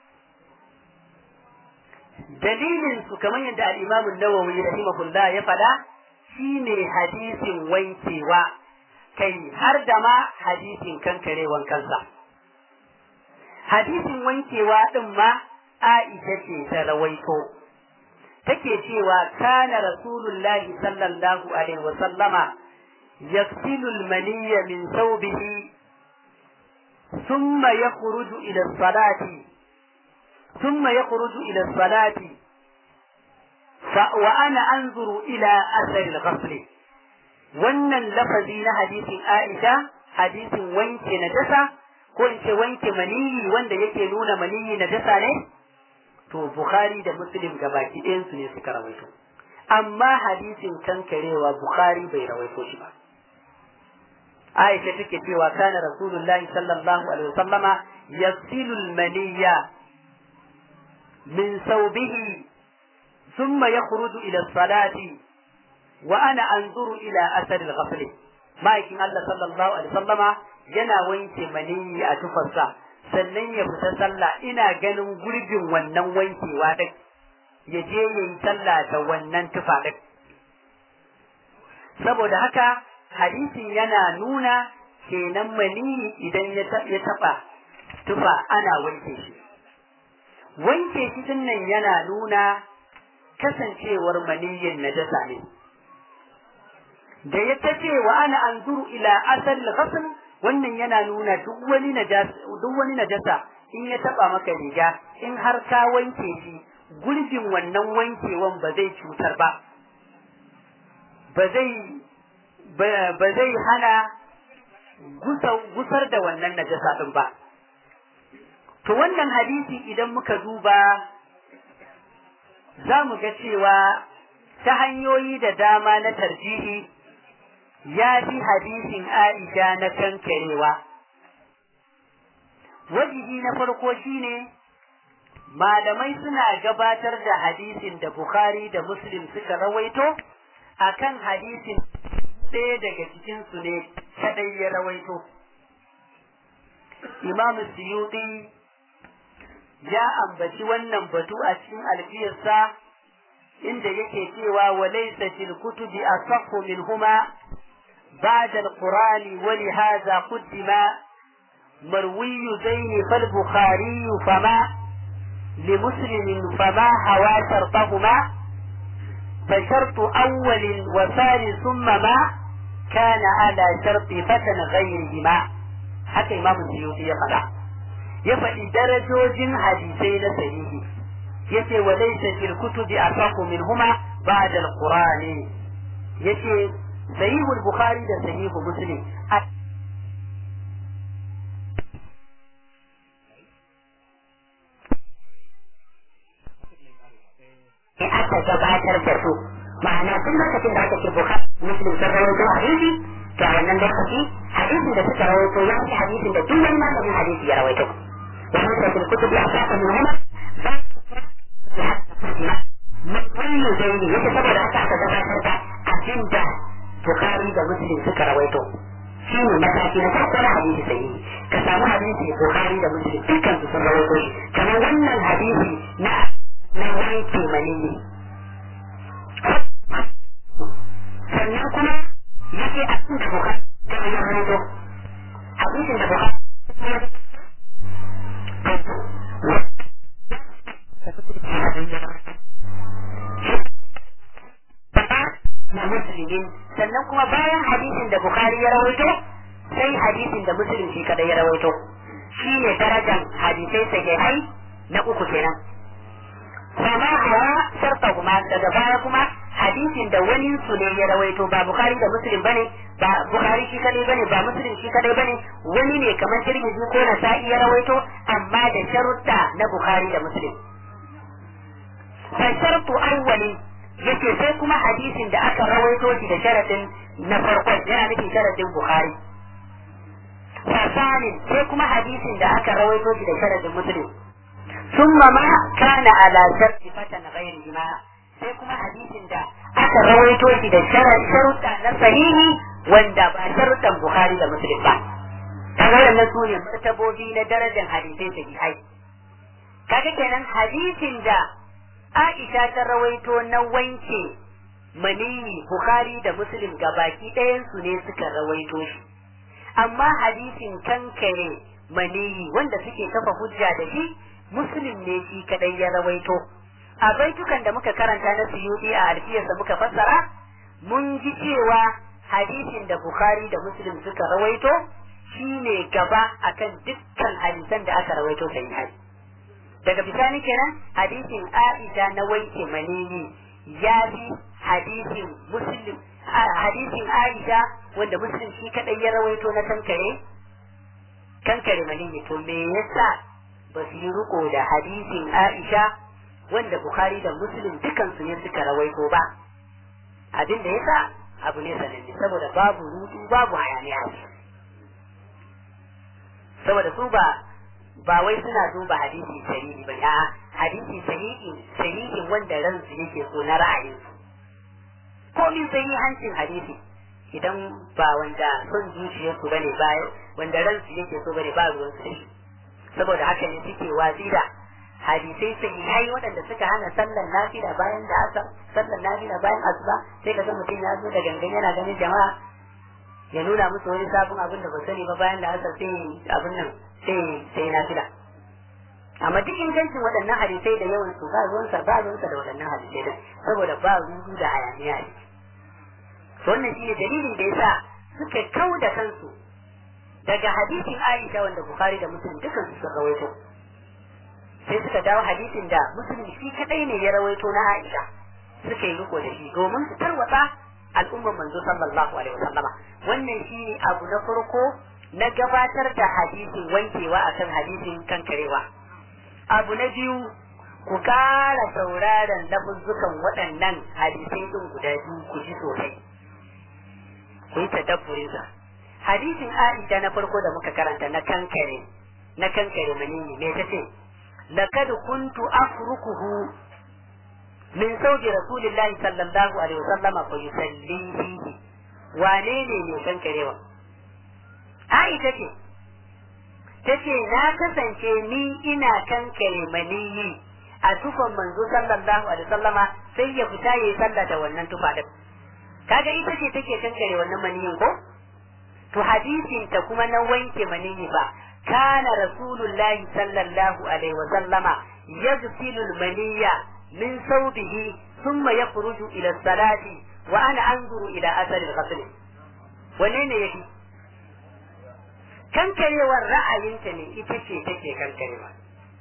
dalilin su kamar yadda al-Imam an-Nawawi rahimahullah ya fada shine hadisin wankewa kai har da ma hadisin kankarewan kansa hadisin wankewa din ma Aisha ce ta rawaito take cewa kana rasulullahi sallallahu alaihi wa sallama yaghsilu al-maniyya min thawbihi thumma yakhruju ila as-salati ثم يخرج إلى الصلاة ف... وأنا أنظر إلى أثر الغسل wannan lafazi na hadisin Aisha hadisin wanke najasa ko in ce wanke maniyi wanda yake nuna maniyi najasa ne to Bukhari da Muslim gabaki ɗayan su ne suka rawaito amma hadisin kankarewa Bukhari bai rawaito shi ba Aisha take cewa kana Rasulullahi sallallahu alaihi wasallama yasilu al-maniyya من ثوبه ثم يخرج إلى الصلاة وأنا أنظر إلى أثر الغسل ما يكن الله صلى الله عليه وسلم yana wanke maniyi a tufarsa sannan ya fita sallah ina ganin gurbin wannan wankewa din ya je ya yi sallah da wannan tufa din saboda haka hadisin yana nuna kenan maniyi idan ya taɓa tufa ana wanke shi wanke shi din nan yana nuna kasancewar maniyin najasa ne da ya ta ce wa ana anzuru ila asal ghasl wannan yana nuna duk wani najasa duk wani najasa in ya taba maka riga in har ka wanke shi gurbin wannan wankewan ba zai cutar ba ba zai ba zai hana gusar da wannan najasa din ba To wannan hadisi idan muka duba za mu ga cewa ta hanyoyi da dama na tarjihi ya fi hadisin Aisha na kankarewa. Wajihi na farko shine malamai suna gabatar da hadisin da Bukhari da Muslim suka rawaito akan hadisin ɗaya daga cikinsu ne kadai ya rawaito. Imam Suyuti ya ambaci wannan batu a cikin alfiyarsa inda yake cewa wa laysa fil kutubi asahhu minhuma ba'da al-qur'ani wa li hadha qaddima مروي زين فالبخاري فما لمسلم فما هوى شرطهما فشرط أول وثاني ثم ما كان على شرط فتن غيرهما حتى إمام السيوطي يقول ya faɗi darajojin hadisai na sahihi yace wa laysa fil kutubi asaqu minhuma ba'da al-qur'ani yace sahihul bukhari da sahihu muslim aka gabatar da su ma'ana tun lokacin da aka ce bukhari muslim sun rawaito hadisi to a wannan lokaci hadisin da suka rawaito ya fi hadisin da duk wani malamin hadisi ya rawaito وليس في الكتب أساس منهما كل زيني يتصور حتى تتذكر أجند بخاري ده مسلم سكر رويته shine mataki na farko na hadisi sahihi ka samu hadisi bukhari da muslim dukkan su sun rawaito shi kamar wannan hadisi na na wanke maniyi sannan kuma yake a cikin bukhari da ya rawaito hadisin da bukhari na musulmin sannan kuma bayan hadisin da Bukhari ya rawaito sai hadisin da Muslim shi kadai ya rawaito shi ne darajar hadisai sahihai na uku kenan sama hawa sharta kuma daga baya kuma hadisin da wani su ne ya rawaito ba bukhari da muslim bane ba bukhari shi kadai bane ba muslim shi kadai bane wani ne kamar tirmidhi ko nasa'i ya rawaito amma da sharuɗa na bukhari da muslim fa shartu awwali yace sai kuma hadisin da aka rawaito shi da sharadin na farkon yana nufin sharadin bukhari fasanin sai kuma hadisin da aka rawaito shi da sharadin muslim ثم ما كان على شرط فتن غيرهما sai kuma hadisin da aka rawaito shi da sharuɗa na sahihi wanda ba sharuɗan Bukhari da Muslim ba. Kaga wannan su ne martabobi na darajar hadisai sahihai. Kaga kenan hadisin da Aisha ta rawaito na wanke maniyi Bukhari da Muslim gabaki ɗayan su ne suka rawaito shi. Amma hadisin kankare maniyi wanda suke kafa hujja da shi Muslim ne shi kadai ya rawaito. a baitukan da muka karanta na suyudi a alfiyarsa muka fassara mun ji cewa hadisin da bukhari da muslim suka rawaito shine gaba akan dukkan hadisan da aka rawaito sai hadi daga bisani kenan hadisin aisha na wanke manini ya bi hadisin muslim hadisin aisha wanda muslim shi kadai ya rawaito na kankare kankare manini to me yasa ba su yi riko da hadisin aisha wanda Bukhari da Muslim dukansu ne suka rawaito ba abin da yasa abu ne sananne saboda babu rudu babu hayaniya saboda su ba ba wai suna duba hadisi sahihi ba a hadisi sahihi sahihin wanda ransu yake so na ra'ayin su komin sahihancin hadisi idan ba wanda son zuciyarsu bane ba wanda ransu yake so bane ba ruwan su saboda haka ne suke watsi da hadisai sahihai waɗanda suka hana sallar nafila bayan da asar sallar nafila bayan asuba sai ka ga mutum ya zo da gangan yana ganin jama'a ya nuna musu wani sabon abin da ba sani ba bayan da asar sai abin nan sai sai nafila amma duk ingancin waɗannan hadisai da yawan su ba ruwansa ba ruwansa da waɗannan hadisai da saboda ba rudu da hayaniya ne wannan shine dalilin da yasa suka kau da kansu daga hadisin Aisha wanda Bukhari da Muslim dukan su suka rawaito sai suka dawo hadisin da muslim shi kadai ne ya rawaito na Aisha suka yi riko da shi domin su tarwatsa al'ummar manzo sallallahu alaihi wasallama wannan shine abu na farko na gabatar da hadisin wankewa akan hadisin kankarewa abu na biyu ku kara sauraron lafuzzukan waɗannan hadisai din guda biyu ku ji sosai ku yi tadabburin sa hadisin Aisha na farko da muka karanta na kankare na kankare manini me tace لقد كنت أفركه من زوج رسول الله صلى الله عليه وسلم فيصلي فيه وانيني ne kan karewa Aisha ce tace na kasance ni ina kankare maniyi a tufan manzo sallallahu alaihi wasallama sai ya fita yayi sallah da wannan tufa din kaga ita ce take kankare wannan maniyin ko to hadisin ta kuma na wanke maniyi ba كان رسول الله صلى الله عليه وسلم يغسل المنية من ثوبه ثم يخرج إلى الصلاة وأنا أنظر إلى أثر الغسل ونين يجي kankarewar ra'ayinta ne ita ce take kankarewa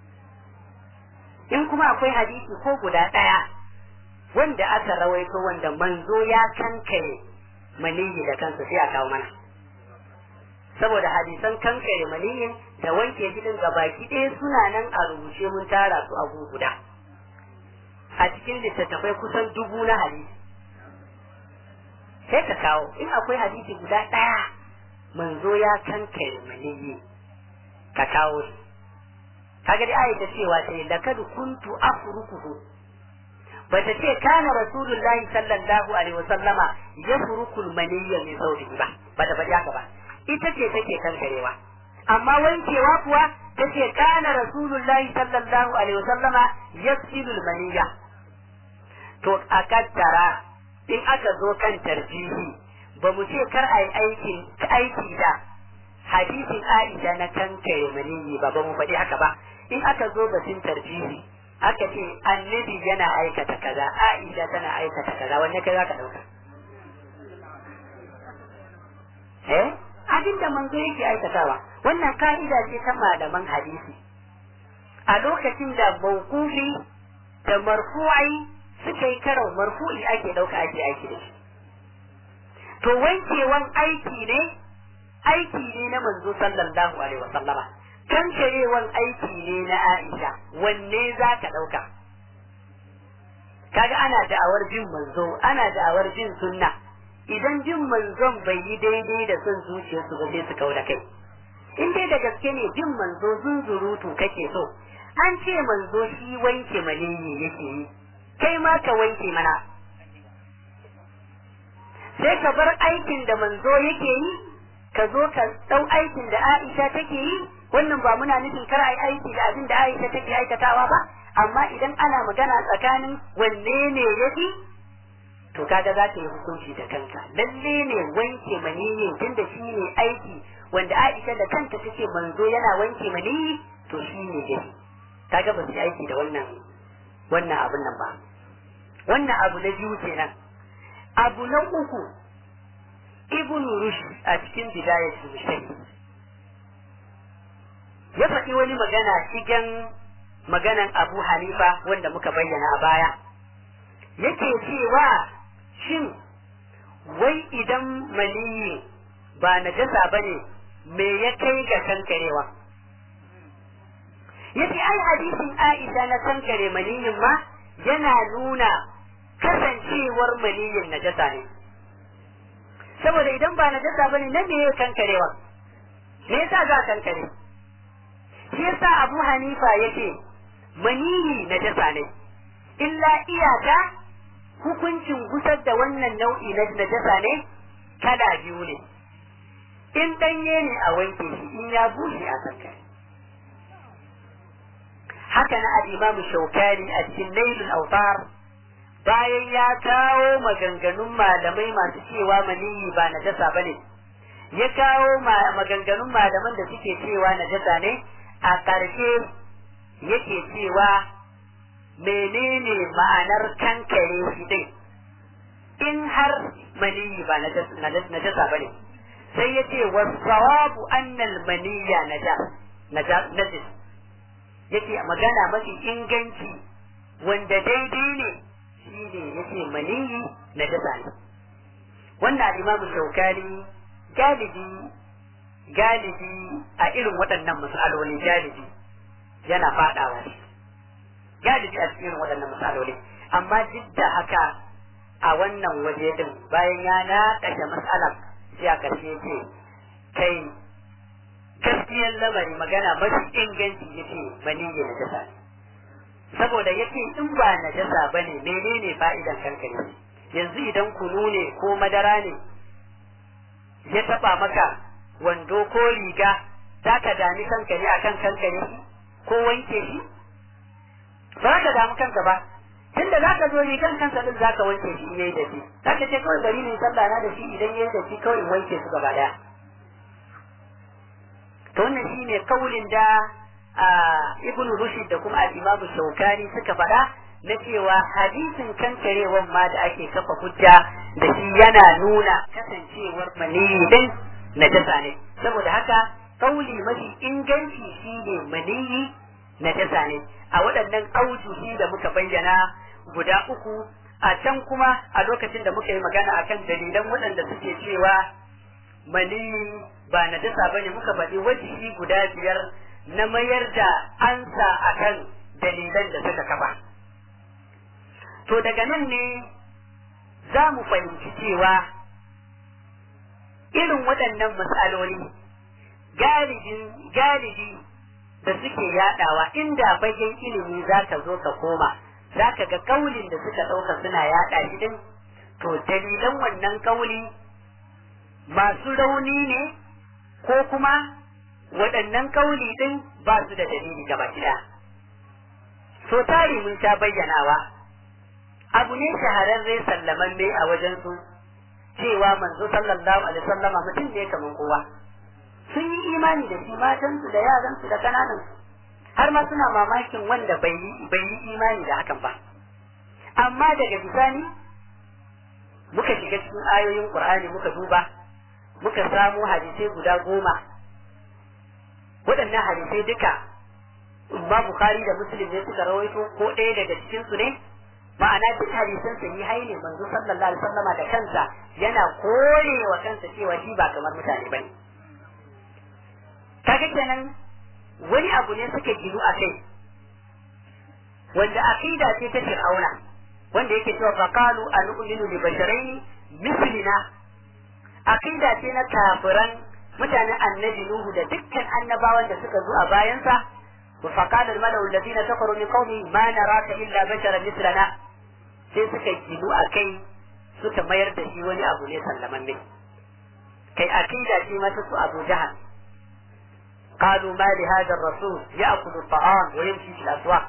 in kuma akwai hadisi ko guda ɗaya wanda aka rawaito wanda manzo ya kankare maniyi da kansa sai a kawo mana saboda hadisan kankare maniyin da wanke gidan gabaki ɗaya suna nan a rubuce mun tara su a guda a cikin littattafai kusan dubu na hadisi sai ka kawo in akwai hadisi guda ɗaya manzo ya kankare maniyi ka kawo shi kaga dai ayyuka cewa sai lakad kuntu afrukuhu bata ce kana rasulullahi sallallahu alaihi wasallama yafrukul maniyya min saurihi ba bata faɗi haka ba ita ce take kankarewa amma wankewa kuwa tace kana rasulullahi sallallahu alaihi wasallama yasilul maniyya to a kaddara in aka zo kan tarjihi ba mu ce kar ai aikin aiki da hadisin Aisha na kankare maniyyi ba ba mu faɗi haka ba in aka zo batun tarjihi aka ce annabi yana aikata kaza Aisha tana aikata kaza wanne kai zaka dauka eh abin da manzo yake aikatawa wannan ka'ida ce ta malaman hadisi a lokacin da mawqufi da marfu'i suka yi karo marfu'i ake ɗauka ake aiki da shi to wankewan aiki ne aiki ne na manzo sallallahu alaihi wasallama kankarewan aiki ne na Aisha wanne za ka ɗauka kaga ana da'awar bin manzo ana da'awar bin sunna idan bin manzon bai yi daidai da son zuciyarsu ba sai su kau da kai in dai da gaske ne bin manzo zunzurutu kake so an ce manzo shi wanke maniyi yake yi kai ma ka wanke mana sai ka bar aikin da manzo yake yi ka zo ka ɗau aikin da Aisha take yi wannan ba muna nufin kar ai aiki da abin da Aisha take aikatawa ba amma idan ana magana tsakanin wanne ne yafi to kaga za ka yi hukunci da kanka lalle ne wanke maniyi tunda shi ne aiki wanda Aisha da kanta take manzo yana wanke maniyi to shi ne yafi kaga ba su yi aiki da wannan wannan abun nan ba wannan abu na biyu kenan abu na uku ibn rushd a cikin bidayatul mujtahid ya faɗi wani magana cikin maganan abu hanifa wanda muka bayyana a baya yake cewa shin wai idan maniyi ba najasa bane me ya kai ga kankarewa yace ai hadisin Aisha na kankare maniyin ma yana nuna kasancewar maniyin najasa ne saboda idan ba najasa bane na me ya kankarewa me yasa za kankare shi yasa Abu Hanifa yace maniyi najasa ne illa iyaka hukuncin gusar da wannan nau'i na najasa ne kala biyu ne in danye ne a wanke shi in ya bushe a kankare haka na al-Imam Shawkani a cikin Nailul Awtar bayan ya kawo maganganun malamai masu cewa maniyi ba najasa bane ya kawo maganganun malaman da suke cewa najasa ne a ƙarshe yake cewa menene ma'anar kankare shi din in har maniyi ba najasa bane sai ya ce wasawabu annal maniyya najis yake magana mafi inganci wanda daidai ne shi ne yake maniyi na dasa ne wannan imamu shaukani galibi galibi a irin waɗannan matsaloli galibi yana faɗawa shi galibi a cikin waɗannan matsaloli amma duk da haka a wannan waje din bayan ya naƙashe matsalar sai a ƙarshe ce kai gaskiyar lamari magana mafi inganci yace maniyyi na jasa ne saboda yace in ba na jasa bane menene fa'idan kankare yanzu idan kunu ne ko madara ne ya taba maka wando ko riga za ka dami kankare akan kankare ko wanke shi ba ka damu kanka ba tunda za ka zo rigan kansa din za ka wanke shi yayi da shi za ka ce kawai bari ne sallah na da shi idan yayi da shi kawai in wanke su gaba daya to wannan shine kaulin da ibnu rushd da kuma al-imamu shaukani suka faɗa na cewa hadisin kankarewan ma da ake kafa hujja da shi yana nuna kasancewar maniyi din najasa ne saboda haka kauli mafi inganci shine maniyi najasa ne a waɗannan aujuhi da muka bayyana guda uku a can kuma a lokacin da muka yi magana akan dalilan waɗanda suke cewa maniyi ba na dasa ba ne muka faɗi wajihi guda biyar na mayar da ansa a kan dalilan da suka kafa. To daga nan ne za mu fahimci cewa irin waɗannan matsaloli galibin galibi da suke yaɗawa inda fagen ilimi za ka zo ka koma za ka ga kaulin da suka ɗauka suna yaɗa shi din to dalilan wannan kauli masu rauni ne ko kuma waɗannan kauli ɗin ba su da dalili gaba ɗaya. So tari mun sha bayyanawa, abu ne shahararre sallamanne a wajensu cewa manzo sallallahu alaihi sallama mutum ne kamar kowa. Sun yi imani da shi matansu da yaransu da kananansu, har ma suna mamakin wanda bai yi imani da hakan ba. Amma daga bisani muka shiga cikin ayoyin Qur'ani muka duba muka samu hadisai guda goma waɗannan hadisai duka ma Bukhari da Muslim ne suka rawaito ko ɗaya daga cikin su ne ma'ana duk hadisan sahihai ne manzo sallallahu alaihi wasallama da kansa yana korewa kansa cewa shi ba kamar mutane bane kaga kenan wani abu ne suka giru a kai wanda aqida ce ta fir'auna wanda yake cewa faqalu anu'minu li basharaini mislina aqida ce na kafiran mutanen annabi nuhu da dukkan annabawan da suka zo a bayansa wa faqala al-mala'u alladhina kafaru min qaumi ma naraka illa basharan mislana sai suka gilu a kai suka mayar da shi wani abu ne sallamanne kai aqida ce mata su Abu Jahal قالوا ما لهذا الرسول يأكل الطعام ويمشي في الأسواق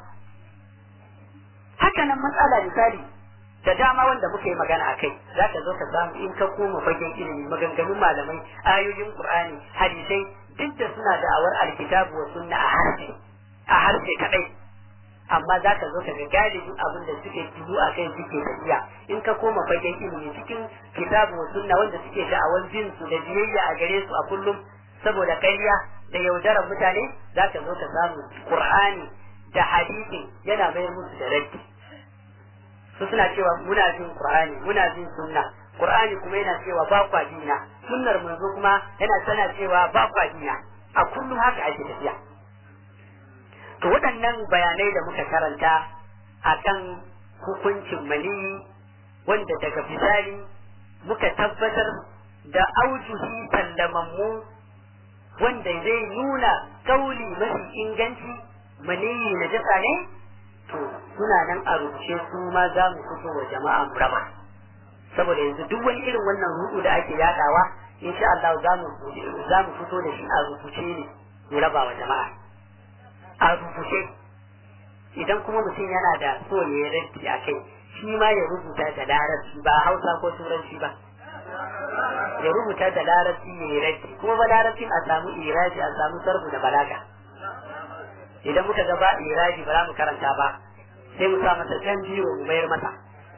haka nan matsala misali da dama wanda muka yi magana a kai za ka zo ka samu in ka koma fagen ilimi maganganun malamai ayoyin qur'ani hadisai duk da suna da'awar alkitabu wa sunna a harshe a harshe kadai amma za ka zo ka ga galibin abin da suke tudu a kai suke tafiya in ka koma fagen ilimi cikin kitabu wa sunna wanda suke da'awar jin su da biyayya a gare su a kullum saboda ƙarya da yaudarar mutane za ka zo ka samu qur'ani da hadisi yana bayar musu da raddi su suna cewa muna jin qur'ani muna jin sunna qur'ani kuma yana cewa ba kwa dina sunnar manzo kuma yana tana cewa ba kwa dina a kullum haka ake tafiya to waɗannan bayanai da muka karanta akan hukuncin mali wanda daga bisani muka tabbatar da aujuhi sallamammu wanda zai nuna kauli mafi inganci maniyi na jasa ne to suna nan a rubuce su ma za mu fito wa jama'a mu raba saboda yanzu duk wani irin wannan rudu da ake yadawa insha Allah za mu za mu fito da shi a rubuce ne mu raba wa jama'a a rubuce idan kuma mutum yana da so ya raddi a kai shi ma ya rubuta da larabci ba hausa ko turanci ba ya rubuta da larabci ya yi raddi kuma ba larabcin a samu iraji a samu sarfu da balaga idan muka ga ba iraji ba za mu karanta ba sai mu sa masa can biro mu mayar masa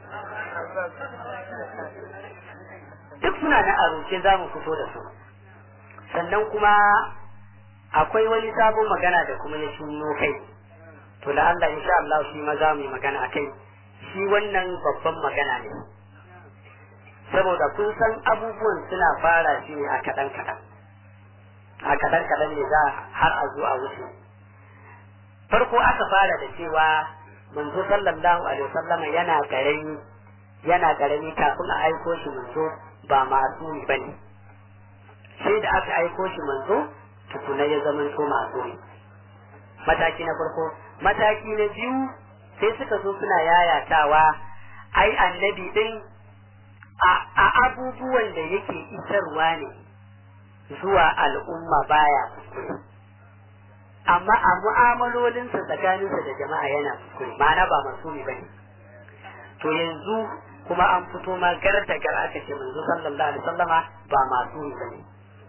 duk suna na a rubuce za mu fito da su sannan kuma akwai wani sabon magana da kuma ya shunno kai to da Allah insha Allah shi ma za mu yi magana a kai shi wannan babban magana ne saboda kun san abubuwan suna fara shi ne a kaɗan kaɗan a kaɗan kaɗan ne za har a zo a wuce farko aka fara da cewa manzo sallallahu alaihi wasallama yana karami yana karami kafin a aiko shi manzo ba masu bane sai da aka aiko shi manzo tukuna ya zama to masu mataki na farko mataki na biyu sai suka zo suna yayatawa ai annabi din a abubuwan da yake isarwa ne zuwa al'umma baya kuskure amma a mu'amalolinsa tsakaninsa da jama'a yana kuskure ma'ana ba masumi ba ne to yanzu kuma an fito ma gar da gar aka ce manzo sallallahu alaihi wasallama ba masumi ba ne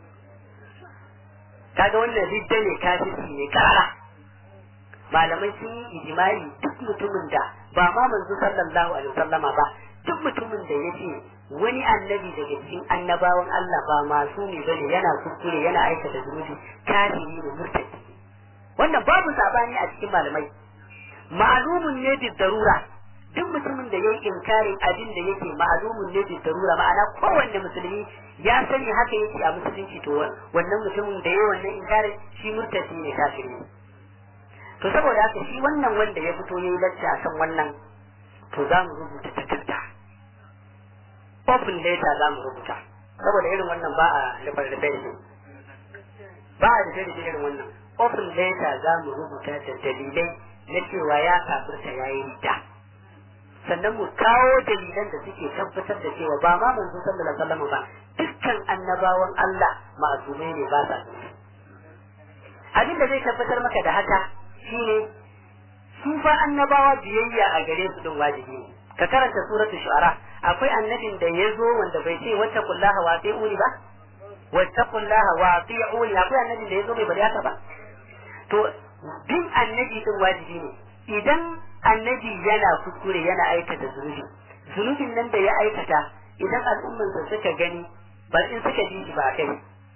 kaga wannan ridda ne kafirci ne kara malamai sun yi ijimai duk mutumin da ba ma manzo sallallahu alaihi wasallama ba duk mutumin da ya ce wani annabi daga cikin annabawan Allah ba masu ne bane yana kuskure yana aikata zunubi kafiri ne murtadi wannan babu sabani a cikin malamai ma'lumun ne bi darura duk mutumin da yayi inkarin abin da yake ma'lumun ne bi darura ma'ana kowanne musulmi ya sani haka yake a musulunci to wannan mutumin da yayi wannan inkarin shi murtadi ne kafiri ne to saboda haka shi wannan wanda ya fito yayi lacca akan wannan to za mu rubuta takarda open letter za mu rubuta saboda irin wannan ba a nufar da shi ba a da irin wannan open letter za mu rubuta da dalilai na cewa ya kafirta ya yi rita sannan mu kawo dalilan da suke tabbatar da cewa ba ma manzo sallallahu alaihi wasallam ba dukkan annabawan Allah ma'asumai ne ba sa abin da zai tabbatar maka da haka shine su fa annabawa biyayya a gare su din wajibi ne ka karanta suratul shu'ara akwai annabin da ya zo wanda bai ce wata kullaha wa uni ba wata kullaha wa uni akwai annabin da ya zo bai bari haka ba to bin annabi din wajibi ne idan annabi yana kuskure yana aikata zunubi zunubin nan da ya aikata idan al'ummansa suka gani ba in suka ji shi ba kai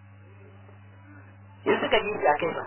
in suka ji shi a kai ba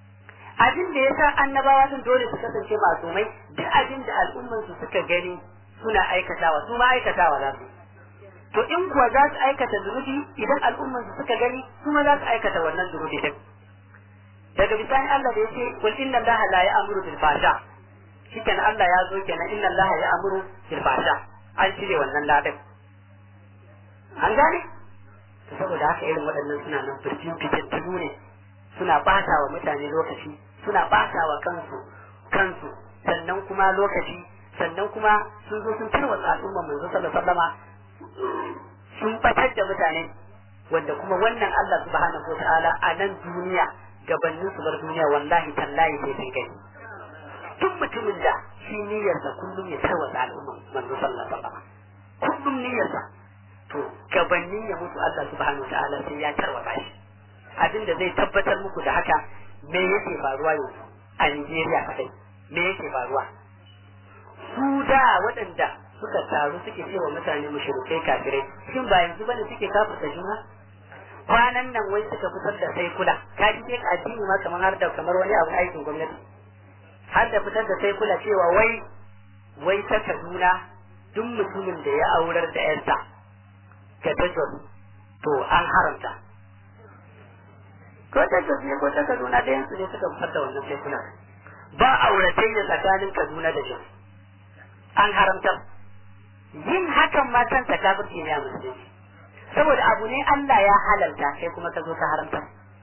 abin da ya sa annabawa din dole su kasance masumai duk abin da al'ummansu suka gani suna aikatawa su ma aikatawa za su to in kuwa za su aikata zunubi idan al'umman su suka gani su ma za su aikata wannan zunubi din daga bisani Allah da yace kul inna Allaha la ya'muru bil fasha shiken Allah ya zo kenan inna Allaha ya'muru bil fasha an cire wannan ladin an gane to saboda haka irin waɗannan suna nan birjin fitattunu ne suna ɓata wa mutane lokaci suna ɓata wa kansu kansu sannan kuma lokaci sannan kuma sun zo sun tarwatsa al'ummar manzo sallallahu alaihi wasallama sun batar da mutane wanda kuma wannan Allah subhanahu wa ta'ala a nan duniya gabanin su bar duniya wallahi tallahi sai sun gani duk mutumin da shi niyyarsa kullum ya tarwatsa al'ummar manzo sallallahu alaihi wasallama kullum niyyarsa to gabanin ya mutu Allah subhanahu wa ta'ala sai ya tarwatsa shi abin da zai tabbatar muku da haka me yake faruwa yanzu a Nigeria kadai me yake faruwa su da waɗanda suka taru suke cewa mutane mushrikai kafirai shin ba yanzu bane suke kafirta juna kwanan nan wai suka fitar da sai kula ka ji sai addini ma kamar har da kamar wani abu aikin gwamnati har da fitar da sai kula cewa wai wai ta Kaduna duk mutumin da ya aurar da yarsa ga tajwal to an haramta ko ta tafiye ko ta Kaduna da yansu ne suka fitar da wannan sai kula ba auratayya tsakanin Kaduna da Jos an haramta yin hakan ma kansa kafirci ne a musulunci saboda abu ne Allah ya halalta kai kuma ka zo ka haramta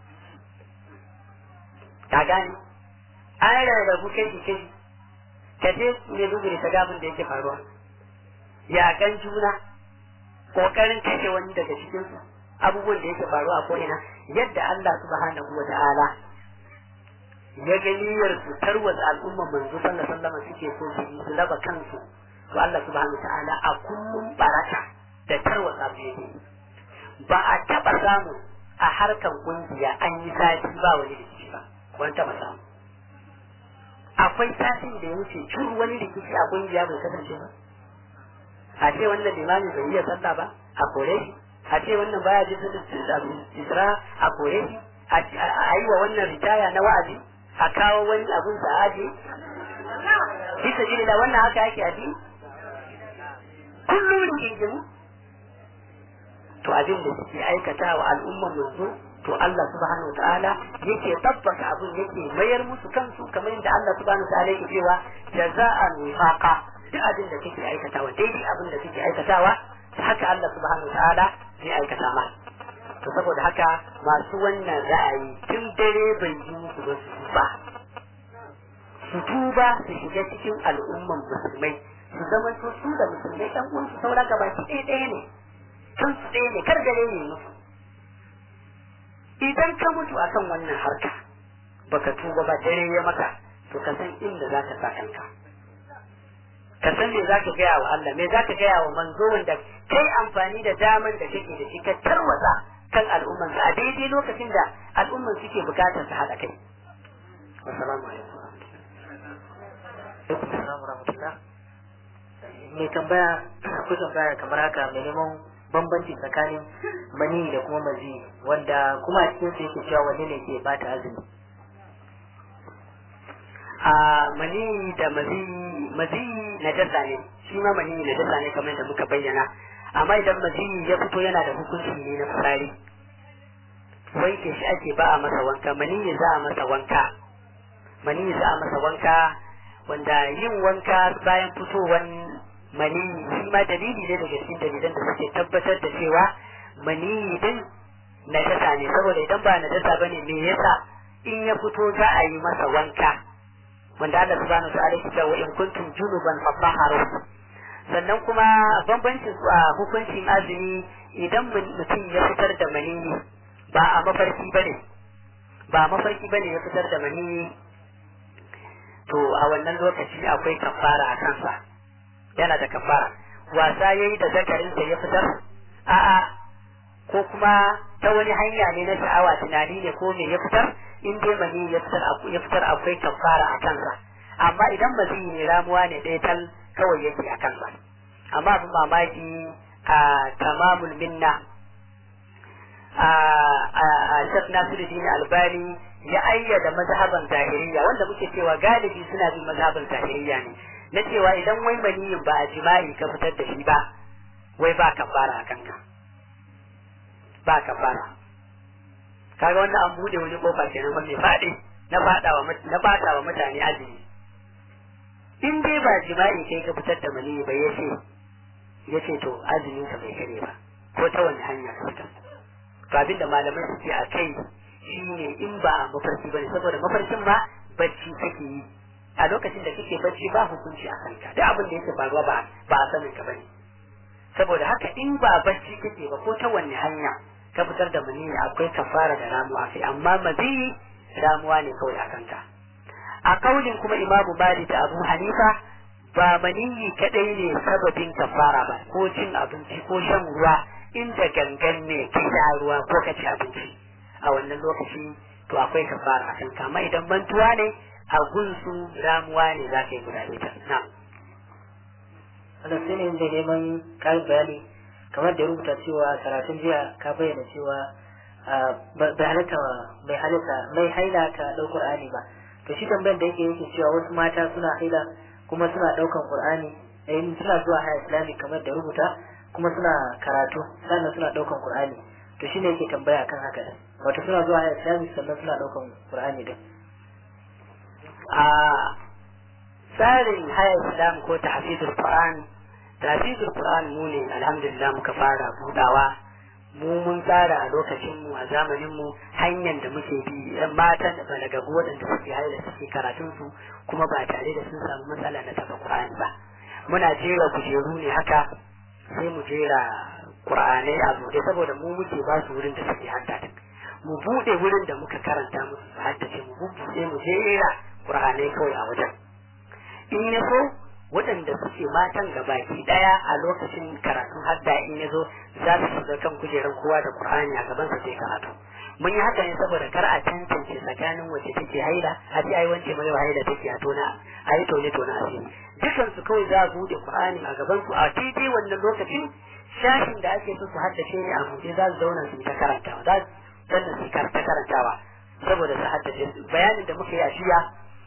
ka gane an rarrabu kai kai ka je ne dubure ta gabin da yake faruwa ya gan juna kokarin kashe wani daga cikin su abubuwan da yake faruwa a ko'ina yadda Allah subhanahu wa ta'ala ya ga niyyar su tarwatsa al'umman manzo sallallahu alaihi wasallam suke so su yi su raba kansu to Allah subhanahu wa ta'ala a kullum baraka da tarwatsa su yake ba a taba samu a harkan kungiya an yi sati ba wani rikici ba wani taba samu akwai satin da ya wuce curu wani rikici a kungiya bai kasance ba a ce wannan limami bai iya sallah ba a kore shi a ce wannan baya ji isra a kore shi a yi wa wannan ritaya na wa'azi a kawo wani abun sa aji bisa jini wannan haka yake aji kullum rigingimu to abin da suke aikata wa al'ummar yanzu to Allah subhanahu ta'ala yake tabbata abin yake mayar musu kansu kamar yadda Allah subhanahu ta'ala yake cewa jaza'an wifaqa duk abin da kake aikatawa daidai abin da kake aikatawa haka Allah subhanahu ta'ala zai aikata ma to saboda haka masu wannan ra'ayi tun dare bai yi musu ba su ba su tuba su shiga cikin al'umman musulmai su zama su da musulmai ɗan uwansu saura gaba ɗaya ɗaya ne kan su ɗaya ne kar gare ne musu idan ka mutu akan wannan harka baka tuba ba dare ya maka to ka san inda za ka sa kanka ka san me za ka gaya wa Allah me za ka gaya wa manzo wanda kai amfani da daman da kake da shi ka tarwatsa kan al'umman a daidai lokacin da al'umman suke bukatar su haɗa kai assalamu alaikum mai tambaya ko tambaya kamar haka mai neman bambanci tsakanin mani da kuma mazi wanda kuma a cikin su yake cewa wanne ne ke bata azumi a mani da mazi mazi na dasa ne shi ma mani na dasa ne kamar da muka bayyana amma idan mazi ya fito yana da hukunci ne na fitsari wanke shi ake ba a masa wanka mani za a masa wanka mani za a masa wanka wanda yin wanka bayan fitowan mani shi ma dalili ne daga cikin dalilan da suke tabbatar da cewa mani din najasa ne saboda idan ba najasa bane me yasa in ya fito za a yi masa wanka wanda Allah subhanahu wa ta'ala ya ce wa in kuntum junuban fatahharu sannan kuma bambancin su a hukuncin azumi idan mutum ya fitar da mani ba a mafarki bane ba mafarki bane ya fitar da mani to a wannan lokaci akwai kafara a kansa yana da kafara wasa yayi da zakarinsa ya fitar a'a ko kuma ta wani hanya ne na sha'awa tunani ne ko me ya fitar in dai mani ya fitar ya fitar akwai kafara a kansa amma idan mazi ne ramuwa ne ɗaya tal kawai yake a kansa amma abin mamaki a tamamul minna a Sheikh Nasiruddin Albani ya ayyada mazhaban zahiriya wanda muke cewa galibi suna bin mazhaban zahiriya ne na cewa idan wai maniyin ba a jima'i ka fitar da shi ba wai ba kafara a kanka ba kafara kaga wannan an bude wani kofa kenan ba mai faɗi na faɗawa na faɗawa mutane azumi in dai ba jima'i kai ka fitar da maniyi ba yace yace to azumin ka bai kare ba ko ta wani hanya ka fitar to abinda malamai suke a kai shine in ba a mafarki bane saboda mafarkin ma bacci kake yi a lokacin da kake bacci ba hukunci a kanka duk abin da yake faruwa ba ba a sanin ka bane saboda haka in ba bacci kake ba ko ta wanne hanya ka fitar da maniyi akwai kafara da ramuwa kai amma mazi ramuwa ne kawai a kanka a kaulin kuma imamu malik da abu hanifa ba maniyi kadai ne sababin kafara ba ko cin abinci ko shan ruwa inda gangan ne ka sha ruwa ko ka ci abinci a wannan lokaci to akwai kafara a kanka amma idan mantuwa ne a gunsu ramuwa ne za ka yi guda ita na wannan sai ne da neman karin bayani kamar da rubuta cewa karatun jiya ka bayyana cewa bai halatta bai halatta mai haila ta ɗau Qur'ani ba to shi tambayar da yake yake cewa wasu mata suna haila kuma suna ɗaukan Qur'ani eh suna zuwa haya islamic kamar da rubuta kuma suna karatu sannan suna ɗaukan Qur'ani to shi ne yake tambaya kan haka wato suna zuwa haya islamic sannan suna ɗaukan Qur'ani din a tsarin haya islam ko tahfizul qur'an tahfizul qur'an mu ne alhamdulillah muka fara budawa mu mun tsara a lokacin mu a zamanin mu hanyar da muke bi matan da balagagu waɗanda suke haila suke karatun su kuma ba tare da sun samu matsala na taɓa qur'ani ba muna jera kujeru ne haka sai mu jera qur'anai a buɗe saboda mu muke ba su wurin da suke haddace mu buɗe wurin da muka karanta musu su haddace mu buɗe mu jera qur'anai kawai a wajen in ya so waɗanda suke matan gabaki ɗaya a lokacin karatun hadda in ya zo za su shiga kan kujerar kowa da qur'ani a gaban sa sai karatu mun yi haka ne saboda kar a tantance tsakanin wacce take haila a ji ai wance mai haila take a tona a yi tone tona a cikin dukan su kawai za a bude qur'ani a gaban su a daidai wannan lokacin shashin da ake so su haddace ne a buɗe za su zauna su ta karantawa za su sannan su ta karantawa saboda su haddace bayanin da muka yi a shiya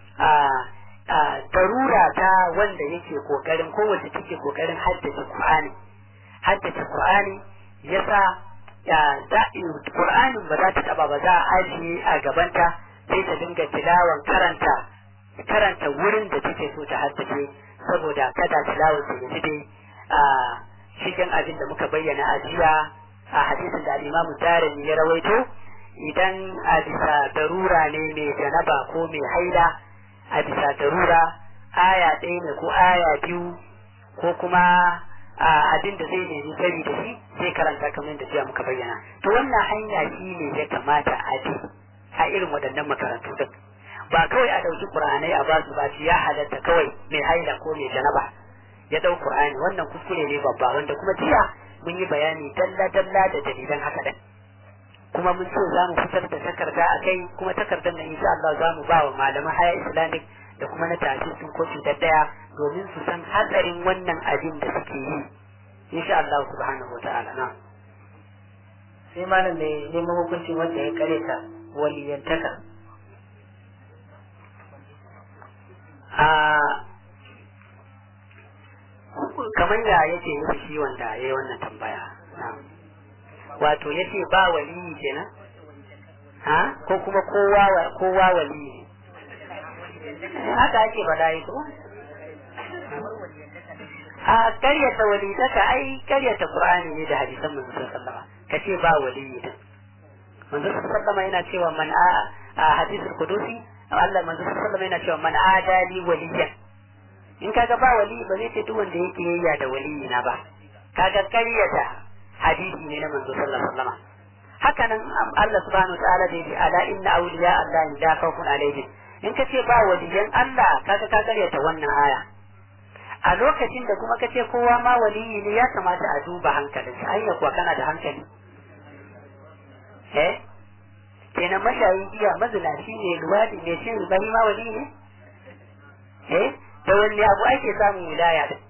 a darura ta wanda yake kokarin kowace take kokarin haddace Qur'ani haddace Qur'ani yasa ya da Qur'anin ba za ta taba ba za a ajiye a gabanta sai ta dinga tilawan karanta karanta wurin da take so ta haddace saboda kada tilawar ta yi a cikin abin da muka bayyana a jiya a hadisin da Imam Darimi ya rawaito idan a bisa darura ne mai janaba ko mai haila a bisa darura aya ɗaya ne ko aya biyu ko kuma abin da zai nemi sani da shi sai karanta kamar da jiya muka bayyana to wannan hanya shi ne ya kamata a bi a irin waɗannan makarantu din ba kawai a ɗauki ƙur'anai a ba su ba ya halatta kawai mai haila ko mai janaba ya ɗau ƙur'ani wannan kuskure ne babba wanda kuma jiya mun yi bayani dalla dalla da dalilan haka ɗin kuma mun ce za mu fitar da takarda a kai kuma takardar nan insha Allah za mu ba wa malaman haya islamic da kuma na tafi sun ko cutar daya domin su san hatsarin wannan abin da suke yi insha Allah subhanahu wataala na sai malam mai neman hukunci wanda ya kare ta waliyantaka a kamar da yake nufi shi wanda ya yi wannan tambaya wato yace ba waliyi kenan ha ko kuma kowa kowa waliyi haka ake faɗa yi ko a karyata walidaka ai karyata qur'ani ne da hadisan manzo sallallahu alaihi kace ba waliyi din manzo sallallahu alaihi yana cewa man a hadisul qudusi Allah manzo sallallahu alaihi yana cewa man adali waliyan in kaga ba waliyi ba zai ce duk wanda yake yayya da waliyi na ba kaga karyata hadisi ne na manzo sallallahu alaihi wasallam haka nan Allah subhanahu wataala da yake ala inna awliya Allah la khawfun alaihim in kace ba waliyan Allah kaga ka karyata wannan aya a lokacin da kuma kace kowa ma waliyi ne ya kamata a duba hankalin sa ayya kuwa kana da hankali eh kenan mashayin giya mazinaci ne luwadi ne shin bari ma wali ne eh da wanne abu ake samun wilaya da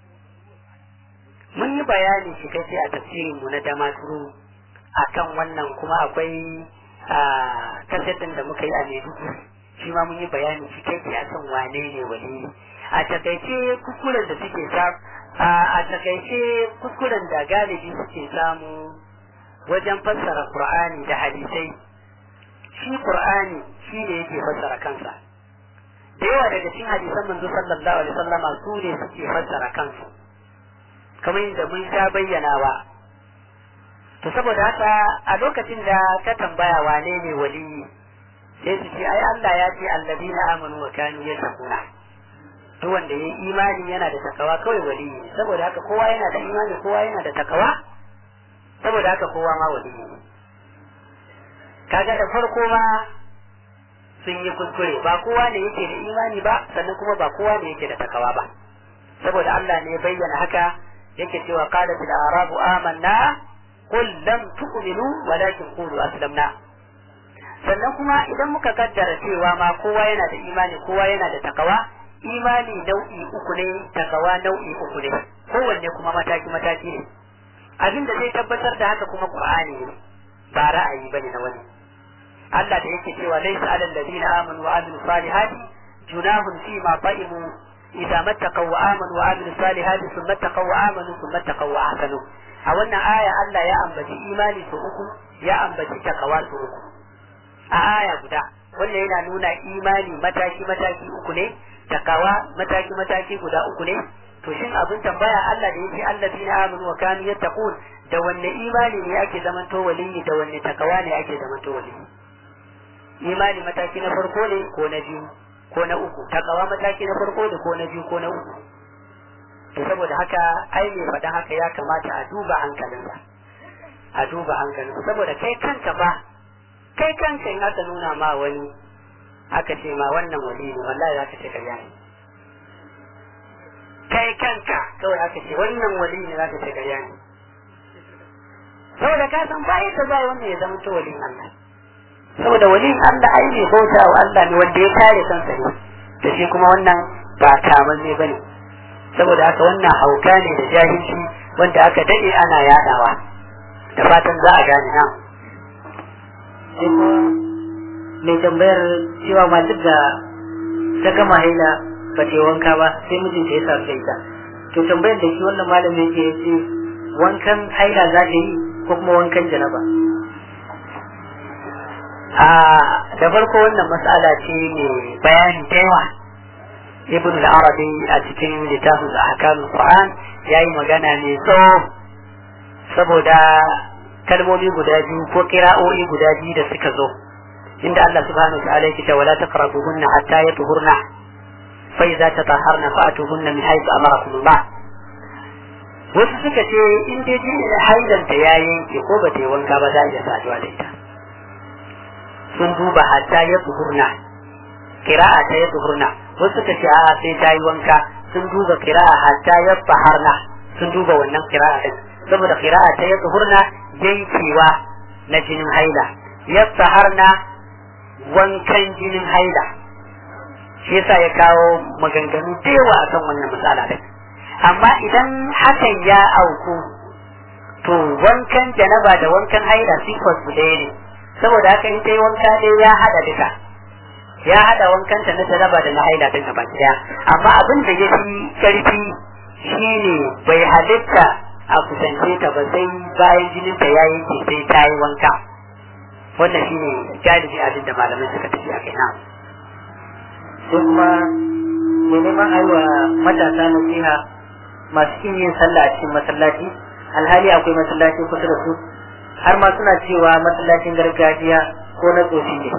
mun yi bayani shi kai a tafsirin mu na damaturu akan wannan kuma akwai kasetin da muka yi a Maiduguri shi ma mun yi bayani cikakke akan wane ne waliyi a takaice kuskuren da suke samu a takaice kuskuren da galibi suke samu wajen fassara qur'ani da hadisai shi qur'ani shi ne yake fassara kansa da yawa daga cikin hadisan manzo sallallahu alaihi wasallama su ne suke fassara kansu kamar yadda mun sha bayyanawa to saboda haka a lokacin da ka tambaya wane ne waliyi sai su ce ai Allah ya ce alladina amanu wa kanu yattaquna duk wanda yayi imani yana da takawa kawai waliyi saboda haka kowa yana da imani kowa yana da takawa saboda haka kowa ma waliyi kaga da farko ma sun yi kuskure ba kowa ne yake da imani ba sannan kuma ba kowa ne yake da takawa ba saboda Allah ne ya bayyana haka yake cewa qalat al-arabu amanna qul lam tu'minu walakin qulu aslamna sannan kuma idan muka kaddara cewa ma kowa yana da imani kowa yana da takawa imani nau'i uku ne takawa nau'i uku ne kowanne kuma mataki mataki ne abin da zai tabbatar da haka kuma qur'ani ne ba ra'ayi bane na wani Allah da yake cewa laysa alal ladina amanu wa amilus salihati junahun fi ma fa'imu idza mattaqaw wa amanu wa amilus salihati thumma taqaw wa amanu thumma taqaw wa ahsanu a wannan aya Allah ya ambaci imani su uku ya ambaci takawa su uku a aya guda wannan yana nuna imani mataki mataki uku ne takawa mataki mataki guda uku ne to shin abin tambaya Allah da yake allazina amanu wa kanu yattaqun da wanne imani ne ake zamanto waliyi da wanne takawa ne ake zamanto waliyi imani mataki na farko ne ko na biyu ko na uku takawa mataki na farko ne ko na biyu ko na uku to saboda haka ai ne faɗa haka ya kamata a duba hankalinsa a duba hankalinsa saboda kai kanka ba kai kanka in aka nuna ma wani aka ce ma wannan wali ne wallahi za ka ce karya ne kai kanka kawai aka ce wannan wali ne za ka ce karya ne saboda ka san ba yadda za wannan ya zama to walin Allah saboda walin Allah ai ne bauta wa Allah ne wanda ya kare kansa ne da shi kuma wannan ba kamar ne bane saboda haka wannan hauka ne da jahilci wanda aka dade ana yadawa da fatan za a gane na sai kuma mai tambayar cewa matar da ta gama haila ba ta yi wanka ba sai mijinta ya sa da ita to tambayar da shi wannan malamin yake ya ce wankan haila za ta yi ko kuma wankan janaba a da farko wannan matsala ce ne bayani da yawa ibn al-arabi a cikin littafin ahkamul qur'an yayi magana ne tsawo saboda kalmomi guda biyu ko kira'o'i guda biyu da suka zo inda Allah subhanahu wa ta'ala yake wala taqrabuhunna hatta yatuhurna fa idza tatahharna fa'tuhunna min haythu amarakum Allah wasu suka ce in dai ji haidanta ya yanke ko ba ta yi wanka ba za a iya saduwa da ita sun duba hatta ya tuhurna kira'a ta ya tuhurna wasu suka ce a sai ta yi wanka sun duba kira'a hatta ya faharna sun duba wannan kira'a din saboda kira'a ta ya tuhurna yankewa na jinin haila ya faharna wankan jinin haila shi yasa ya kawo maganganu da yawa akan wannan matsala din amma idan hakan ya auku to wankan janaba da wankan haila sifar su ɗaya ne saboda haka in yi wanka ɗaya ya haɗa duka ya haɗa wankanta na janaba da na haila din gaba ɗaya amma abin da ya fi ƙarfi shine bai halitta a kusance ta ba sai bayan jinin ta ya yanke sai ta yi wanka wannan shine galibi abin da malamai suka tafi a kai na sai kuma mai neman aiwa matasa nasiha masu kin yin sallah a cikin masallaci alhali akwai masallaci kusa da su har ma suna cewa masallacin gargajiya ko na tsofi ne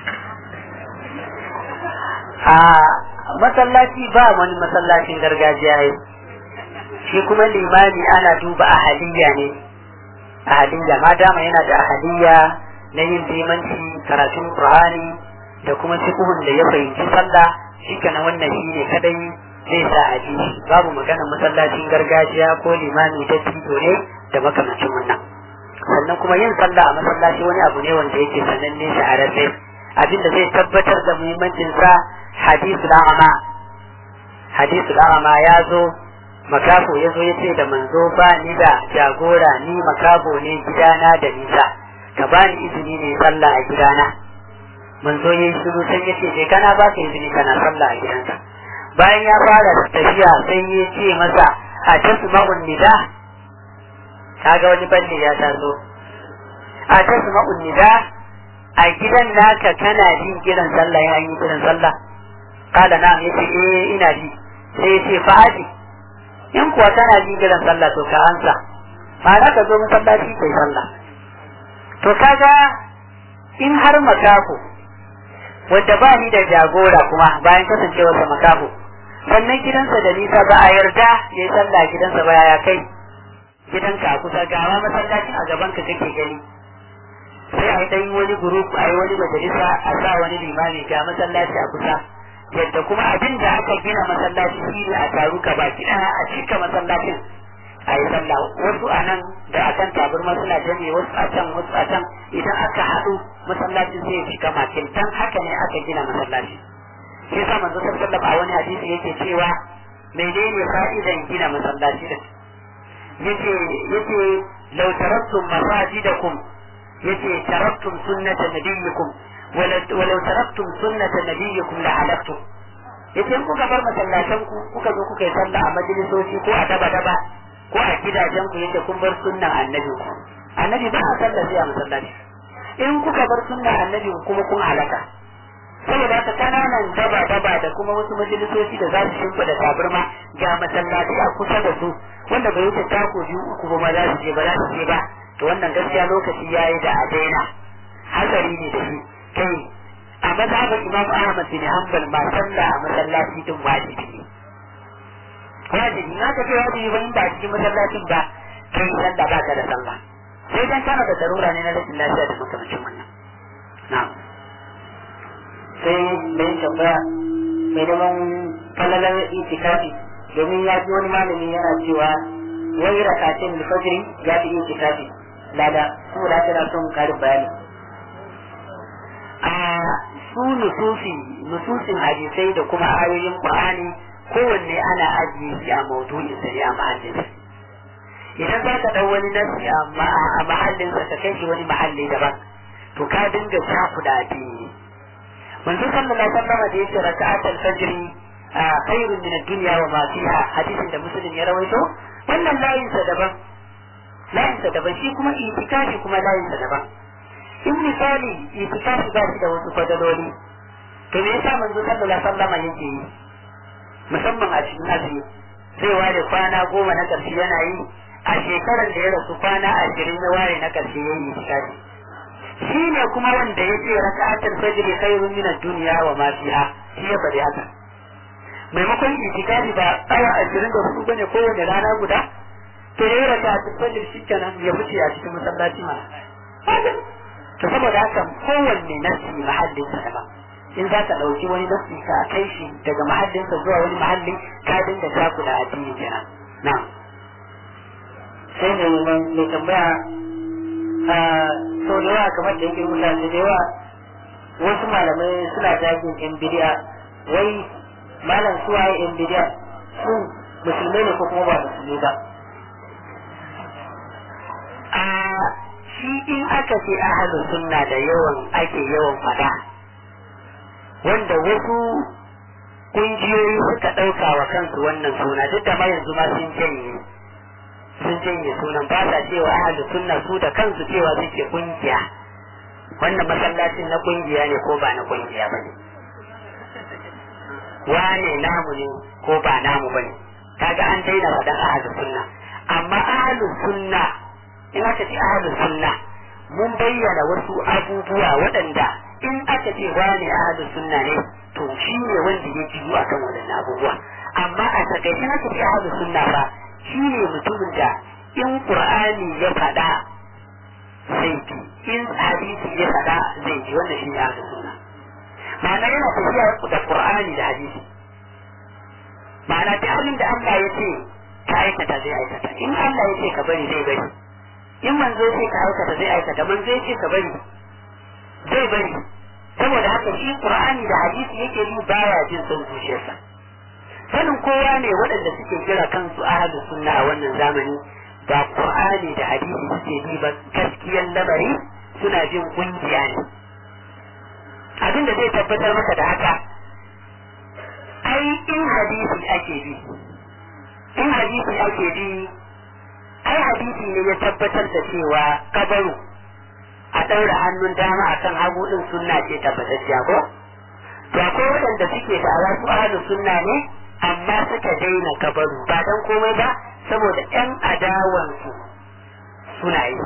a masallaci ba wani masallacin gargajiya ne shi kuma limami ana duba ahaliya ne ahaliya ma dama yana da ahaliya na yin limanci karatun qur'ani da kuma fiqhun da ya fahimci sallah shi kana wannan shi ne kadai zai sa a ji babu magana masallacin gargajiya ko limami da tito ne da makamancin wannan sannan kuma yin sallah a masallaci wani abu ne wanda yake sananne shahararre abin da zai tabbatar da muhimmancin sa hadisul a'ma hadisul a'ma ya zo makafo ya zo ya ce da manzo ba ni da jagora ni makabo ne gidana da nisa ka bani izini ne sallah a gidana manzo yayi shiru sai yace je kana ba ka izini kana sallah a gidanka bayan ya fara tafiya sai ya ce masa a tasma'un nida kaga wani balle ya taso a tasma'un nida a gidan naka kana jin kiran sallah ya yi kiran sallah kala na yace eh ina ji sai yace fa'adi in kuwa kana jin kiran sallah to ka ansa ma'ana ka zo masallaci kai sallah to kaga in har makako wanda ba ni da jagora kuma bayan kasancewarsa makako sannan gidansa da nisa ba a yarda ya yi sallah gidansa ba ya kai gidanka a kusa gawa masallacin a gaban ka kake gani sai a yi ɗan wani group a yi wani majalisa a sa wani limami ga masallaci a kusa yadda kuma abin da aka gina masallaci shi ne a taru ka baki ɗaya a cika masallacin a yi sallah wasu a nan da akan taburma suna janye wasu a can wasu a can idan aka haɗu masallacin zai cika makin dan haka ne aka gina masallaci shi yasa manzo sallallahu a wani hadisi yake cewa menene fa'idan gina masallaci din yace yace law taraktum masajidakum yace taraktum sunnata nabiyyikum walau taraktum sunnata nabiyyikum la halaktum yace in kuka bar masallatan ku kuka zo kuka yi sallah a majalisoci ko a daba daba ko a gidajen ku yace kun bar sunnan annabi ku annabi ba a sallah sai a masallaci in kuka bar sunnan annabi kuma kun halaka saboda haka kananan daba daba da kuma wasu majalisoci da za su shimfiɗa tabarma ga masallaci a kusa da su wanda bai wuce tako biyu uku ba ma za su je ba za su je ba to wannan gaskiya lokaci yayi da a daina hatsari ne da shi kai a mazhabin imam ahmad bin hanbal ma sallah a masallaci din wajibi ne wajibi na ka ce wajibi ba in ba cikin masallacin ba kai sallah ba ka da sallah sai dan kana da darura ne na rashin lafiya da makamancin wannan na'am sai mai tambaya mai neman falalar itikafi domin ya ji wani malami yana cewa wai rakatin fajiri ya fi itikafi lada saboda haka na son karin bayani a su nususi nususin hadisai da kuma ayoyin qur'ani kowanne ana ajiye shi a maudu'in sa ne a mahallin idan za ka dau wani nasi a mahallin sa ka kai shi wani mahalli daban to ka dinga cakuda addini manzo sallallahu alaihi wasallam da yake raka'atul fajr khairun min ad-dunya wa ma fiha hadisin da muslim ya rawaito wannan layin sa daban layin sa daban shi kuma itikafi kuma layin sa daban in misali itikafi ba shi da wasu fadaloli to me yasa manzo sallallahu alaihi wasallam yake yi musamman a cikin azumi zai ware kwana goma na ƙarshe yana yi a shekarar da ya rasu kwana ashirin ya ware na ƙarshe ya yi itikafi shi ne kuma wanda ya ce raka'atul fajr khairun min ad-dunya wa ma fiha shi ya faɗi haka maimakon itikafi ba awa ashirin da hudu bane kowane rana guda to ya yi raka'atul fajr shi kenan ya fice a cikin masallaci ma to saboda haka kowanne nasi mahallin sa daban in za ka ɗauki wani nasi ka kai shi daga mahallinsa zuwa wani mahalli ka dinga taku da addini kenan na'am sai mai mai tambaya sau da yawa kamar da yake rubuta da yawa wasu malamai suna jagin yan bidiya wai malam su waye yan bidiya su musulmai ne ko kuma ba musulmi ba a shi in aka ce ahalus sunna da yawan ake yawan fada wanda wasu kungiyoyi suka ɗauka wa kansu wannan suna duk da ma yanzu ma sun janye sun janye sunan ba sa cewa ahalus sunna su da kansu cewa suke kungiya wannan masallacin na kungiya ne ko ba na kungiya ba ne wane namu ne ko ba namu ba ne kaga an daina faɗan ahalus sunna amma ahalus sunna in aka ce ahalus sunna mun bayyana wasu abubuwa waɗanda in aka ce wane ahalus sunna ne to shi ne wanda ya jiyu akan waɗannan abubuwa amma a takaice aka ce ahalus sunna ba shi ne mutumin da in qur'ani ya faɗa zai bi in hadisi ya faɗa zai ji wannan shi ne ahlus sunna ma'ana yana tafiya da qur'ani da hadisi ma'ana duk abin da Allah ya ce ka aikata zai aikata in Allah ya ce ka bari zai bari in manzo ya ce ka aikata zai aikata manzo ya ce ka bari zai bari saboda haka shi qur'ani da hadisi yake bi baya jin son zuciyarsa sanin kowa ne waɗanda suke kira kansu ahlus sunna a wannan zamani ba qur'ani da hadisi suke bi ba gaskiyar lamari suna jin kungiya ne abin da zai tabbatar maka da haka ai in hadisi ake bi in hadisi ake bi ai hadisi ne ya tabbatar da cewa kabaru a ɗaura hannun dama a kan hagu ɗin sunna ce tabbatacciya ko to akwai waɗanda suke da wasu ahlus sunna ne amma suka daina kabaru ba dan komai ba saboda ƴan adawansu suna yi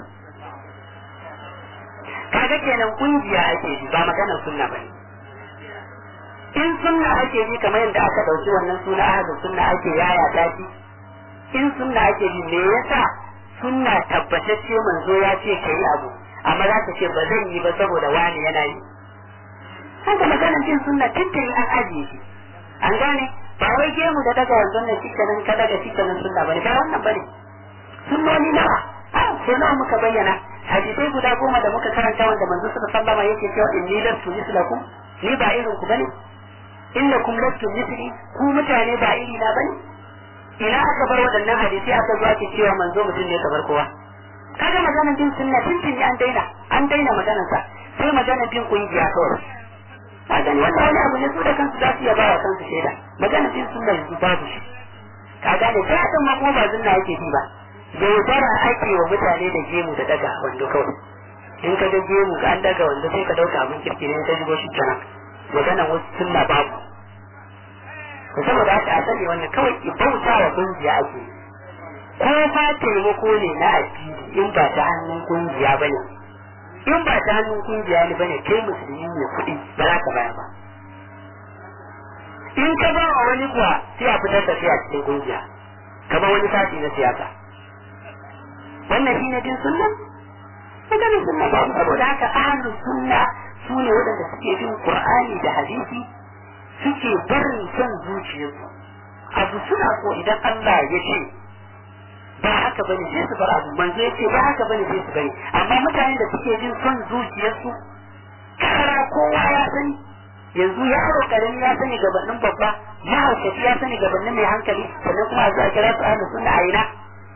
kaga kenan kungiya ake ji ba maganar sunna bane in sunna ake ji kamar yadda aka dauki wannan suna ahadu sunna ake yaya ta shi in sunna ake ji me yasa sunna tabbatacce manzo ya ce kai abu amma za ka ce ba zan yi ba saboda wani yana yi haka maganar jin sunna tuntuni an ajiye shi an gane ba wai gemu da daga wanzan nan shikenan ka daga shikenan sunna bane ba wannan bane sunnoni nawa sai nawa muka bayyana hadisai guda goma da muka karanta wanda manzo suka sallama yake cewa inni lastu mislakum ni ba irin ku bane innakum lastu misli ku mutane ba iri na bane ina aka bar waɗannan hadisi aka zo ake cewa manzo mutum ne kamar kowa kaga maganar bin sunna tuntuni an daina an daina maganar sa sai maganar bin kungiya kawai ka gani wannan wani abu ne su da kansu za su iya ba wa kansu shaida maganar bin sunna yanzu babu shi ka gane sai a ma kuma ba sunna yake bi ba yaudara ake wa mutane da gemu da daga wando kawai in ka ga gemu ka an daga wando sai ka dauka abin kirki ne ka shigo shi kenan maganar wasu sunna babu to saboda haka a sani wannan kawai bauta wa kungiya ake ko fa taimako ne na addini in ba ta hannun kungiya bane in ba ta hannun kungiya ne bane kai musulmi ne kuɗi ba za ka baya ba in ka ba wa wani kuwa sai a fitar da shi a cikin kungiya kamar wani sati na siyasa wannan shine din sunna maganin sunna ba saboda haka ahlus sunna su ne waɗanda suke bin qur'ani da hadisi suke barin son zuciyarsu abu suna so idan Allah ya ce ba haka bane sai su bar abu manzo ya ce ba haka bane sai su bari amma mutane da suke bin son zuciyarsu kara kowa ya sani yanzu yaro karami ya sani gabanin babba mahaukaci ya sani gabanin mai hankali sannan kuma a zuwa kira su ahlus sunna a ina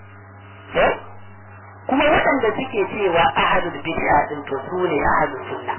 kuma waɗanda suke cewa ahlul bid'a din to su ne ahlus sunna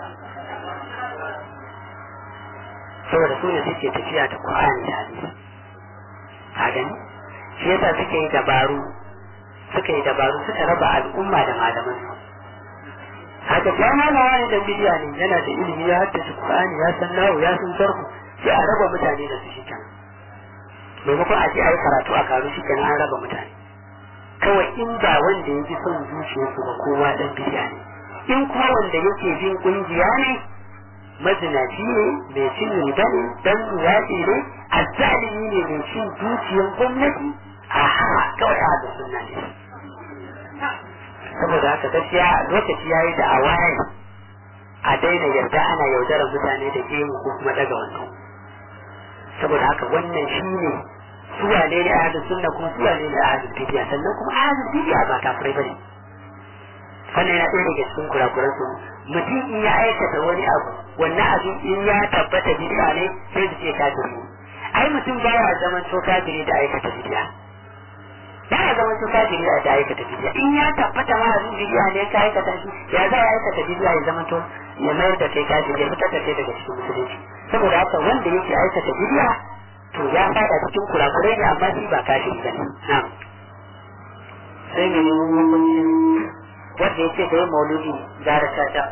saboda su ne suke tafiya da Qur'ani da hadisi ka gani shi yasa suke yi dabaru suka yi dabaru suka raba al'umma da malaman su haka jama'a na wani dan bidiya ne yana da ilimi ya haddace Qur'ani ya san nawo ya san sarku sai a raba mutane da su shi kenan maimakon a je a yi karatu a karu shi kenan an raba mutane kawai in ba wanda ya ji son zuciyarsu ba kowa dan bidiya ne in kuma wanda yake bin kungiya ne mazinaci ne mai cin riba ne dan yaƙi ne azzalimi ne mai cin dukiyar gwamnati aha kawai a da sunna ne saboda haka gaskiya lokaci yayi da a waye a daina yarda ana yaudarar mutane da gemu ko kuma daga wannan saboda haka wannan shine su wane ne ahlus sunna kuma su wane ne ahlul bid'a sannan kuma ahlul bid'a ba kafirai bane wannan yana ɗaya daga cikin kurakuran su mutum in ya aikata wani abu wannan abin in ya tabbata bid'a ne sai su ce kafiri ai mutum ba ya zaman to kafiri da aikata bid'a ba ya zaman to kafiri da aikata bid'a in ya tabbata ma abin bid'a ne ka aikata shi ya za ya aikata bid'a ya zaman to ya mayar da kai kafiri ya fitar da kai daga cikin musulunci saboda haka wanda yake aikata bid'a to ya fada cikin kurakurai ne amma shi ba kafiri bane na'am sai mai hukuncin wanda ya ce da yi mauludi gara shata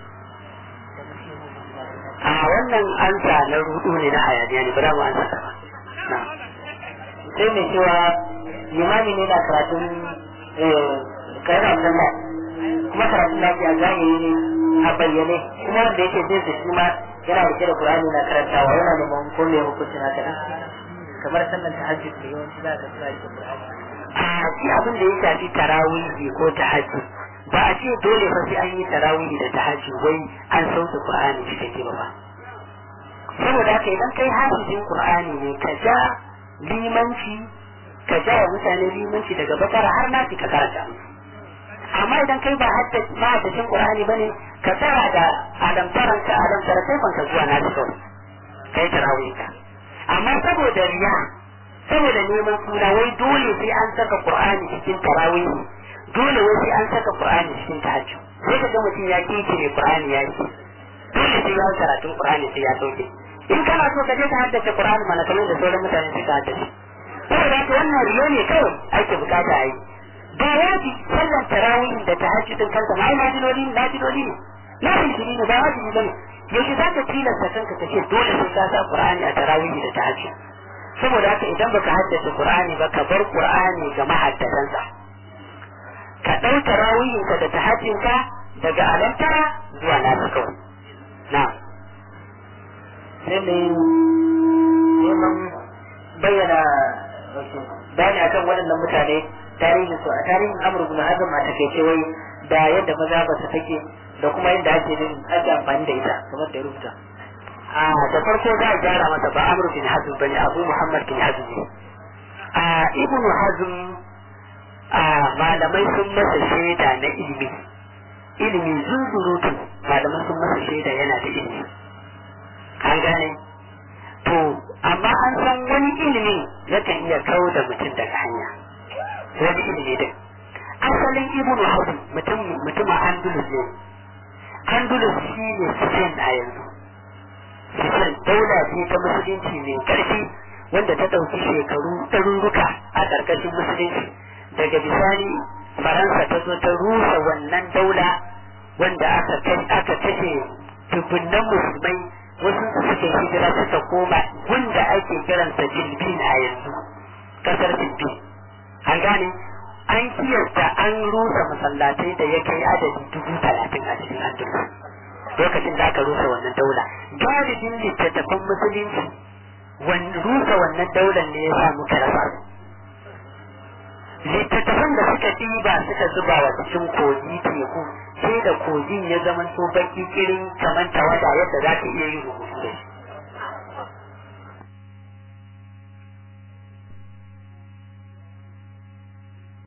a wannan ansa na rudu ne na hayaniya ne ba za mu ansa ta ba sai mai cewa limami ne na karatun kayan sallah kuma karatun lafiya zahiri ne a bayyane kuma wanda yake zai da shi ma yana rike da Qur'ani na karantawa yana neman ko me hukuncin haka kamar sallar tahajjud ne yawanci za ka suna rike Qur'ani a shi abin da ya shafi tarawihi ko tahajjud ba a ce dole fa sai an yi tarawihi da tahajjud wai an sauke Qur'ani cikakke ba saboda haka idan kai hafizin Qur'ani ne ka ja limanci ka ja wa mutane limanci daga bakara har nasi ka karanta amma idan kai ba haddacin Qur'ani bane ka tsara da alamtaran ka alamtara sai ban ka zuwa nasi kawai kai tarawihi ka amma saboda riya saboda neman suna wai dole sai an saka Qur'ani cikin tarawih dole wai sai an saka Qur'ani cikin tahajjud sai ka ga mutum ya kikire Qur'ani ya ce dole sai ya karatun Qur'ani sai ya sauke in kana so ka je ka haddace Qur'ani mana kamar da sauran mutane suka haddace saboda haka wannan riyo ne kawai ake bukata a yi ba wajibi sallan tarawih da tahajjudin kansa ma ai najiloli ne najiloli ne na filfili ne ba wajibi bane yaushe za ka tilasta kanka ka ce dole sai ka sa Qur'ani a tarawih da tahajjud saboda haka idan baka haddace Qur'ani ba ka bar Qur'ani ga mahaddatansa ka ɗau tarawihinka da tahajjinka daga alantara zuwa nasu kawai na sai mai neman bayyana bayani akan waɗannan mutane tarihin su a tarihin amur bin hazm a takaice wai da yadda maza ba su take da kuma yadda ake yin ake amfani da ita kamar da ya rubuta a da farko za a gyara masa ba amur bin hazm bane abu muhammad bin hazm ne a ibnu hazm a malamai sun masa shaida na ilimi ilimi zunzurutu malamai sun masa shaida yana da ilimi an gane to amma an san wani ilimi yakan iya kawo da mutum daga hanya wani ilimi din asalin ibnu hazm mutum mutumin andalus ne andalus shi ne spain a yanzu spain daula ce ta musulunci mai karfi wanda ta ɗauki shekaru ɗaruruka a ƙarƙashin musulunci daga bisani faransa ta zo ta rusa wannan daula wanda aka aka kashe dubunnan musulmai wasu suke hijira suka koma wanda ake kiransa bilbin a yanzu kasar bilbin an gane an kiyasta an rusa masallatai da ya kai adadi dubu talatin a cikin andalus lokacin da aka rusa wannan daula galibin littattafan musulunci rusa wannan daular ne ya sa muka rasa littattafan da suka ɗiba suka zuba wa cikin kogi teku sai da kogin ya zama so baki kirin kamar tawada yadda za ka iya yin rubutu da shi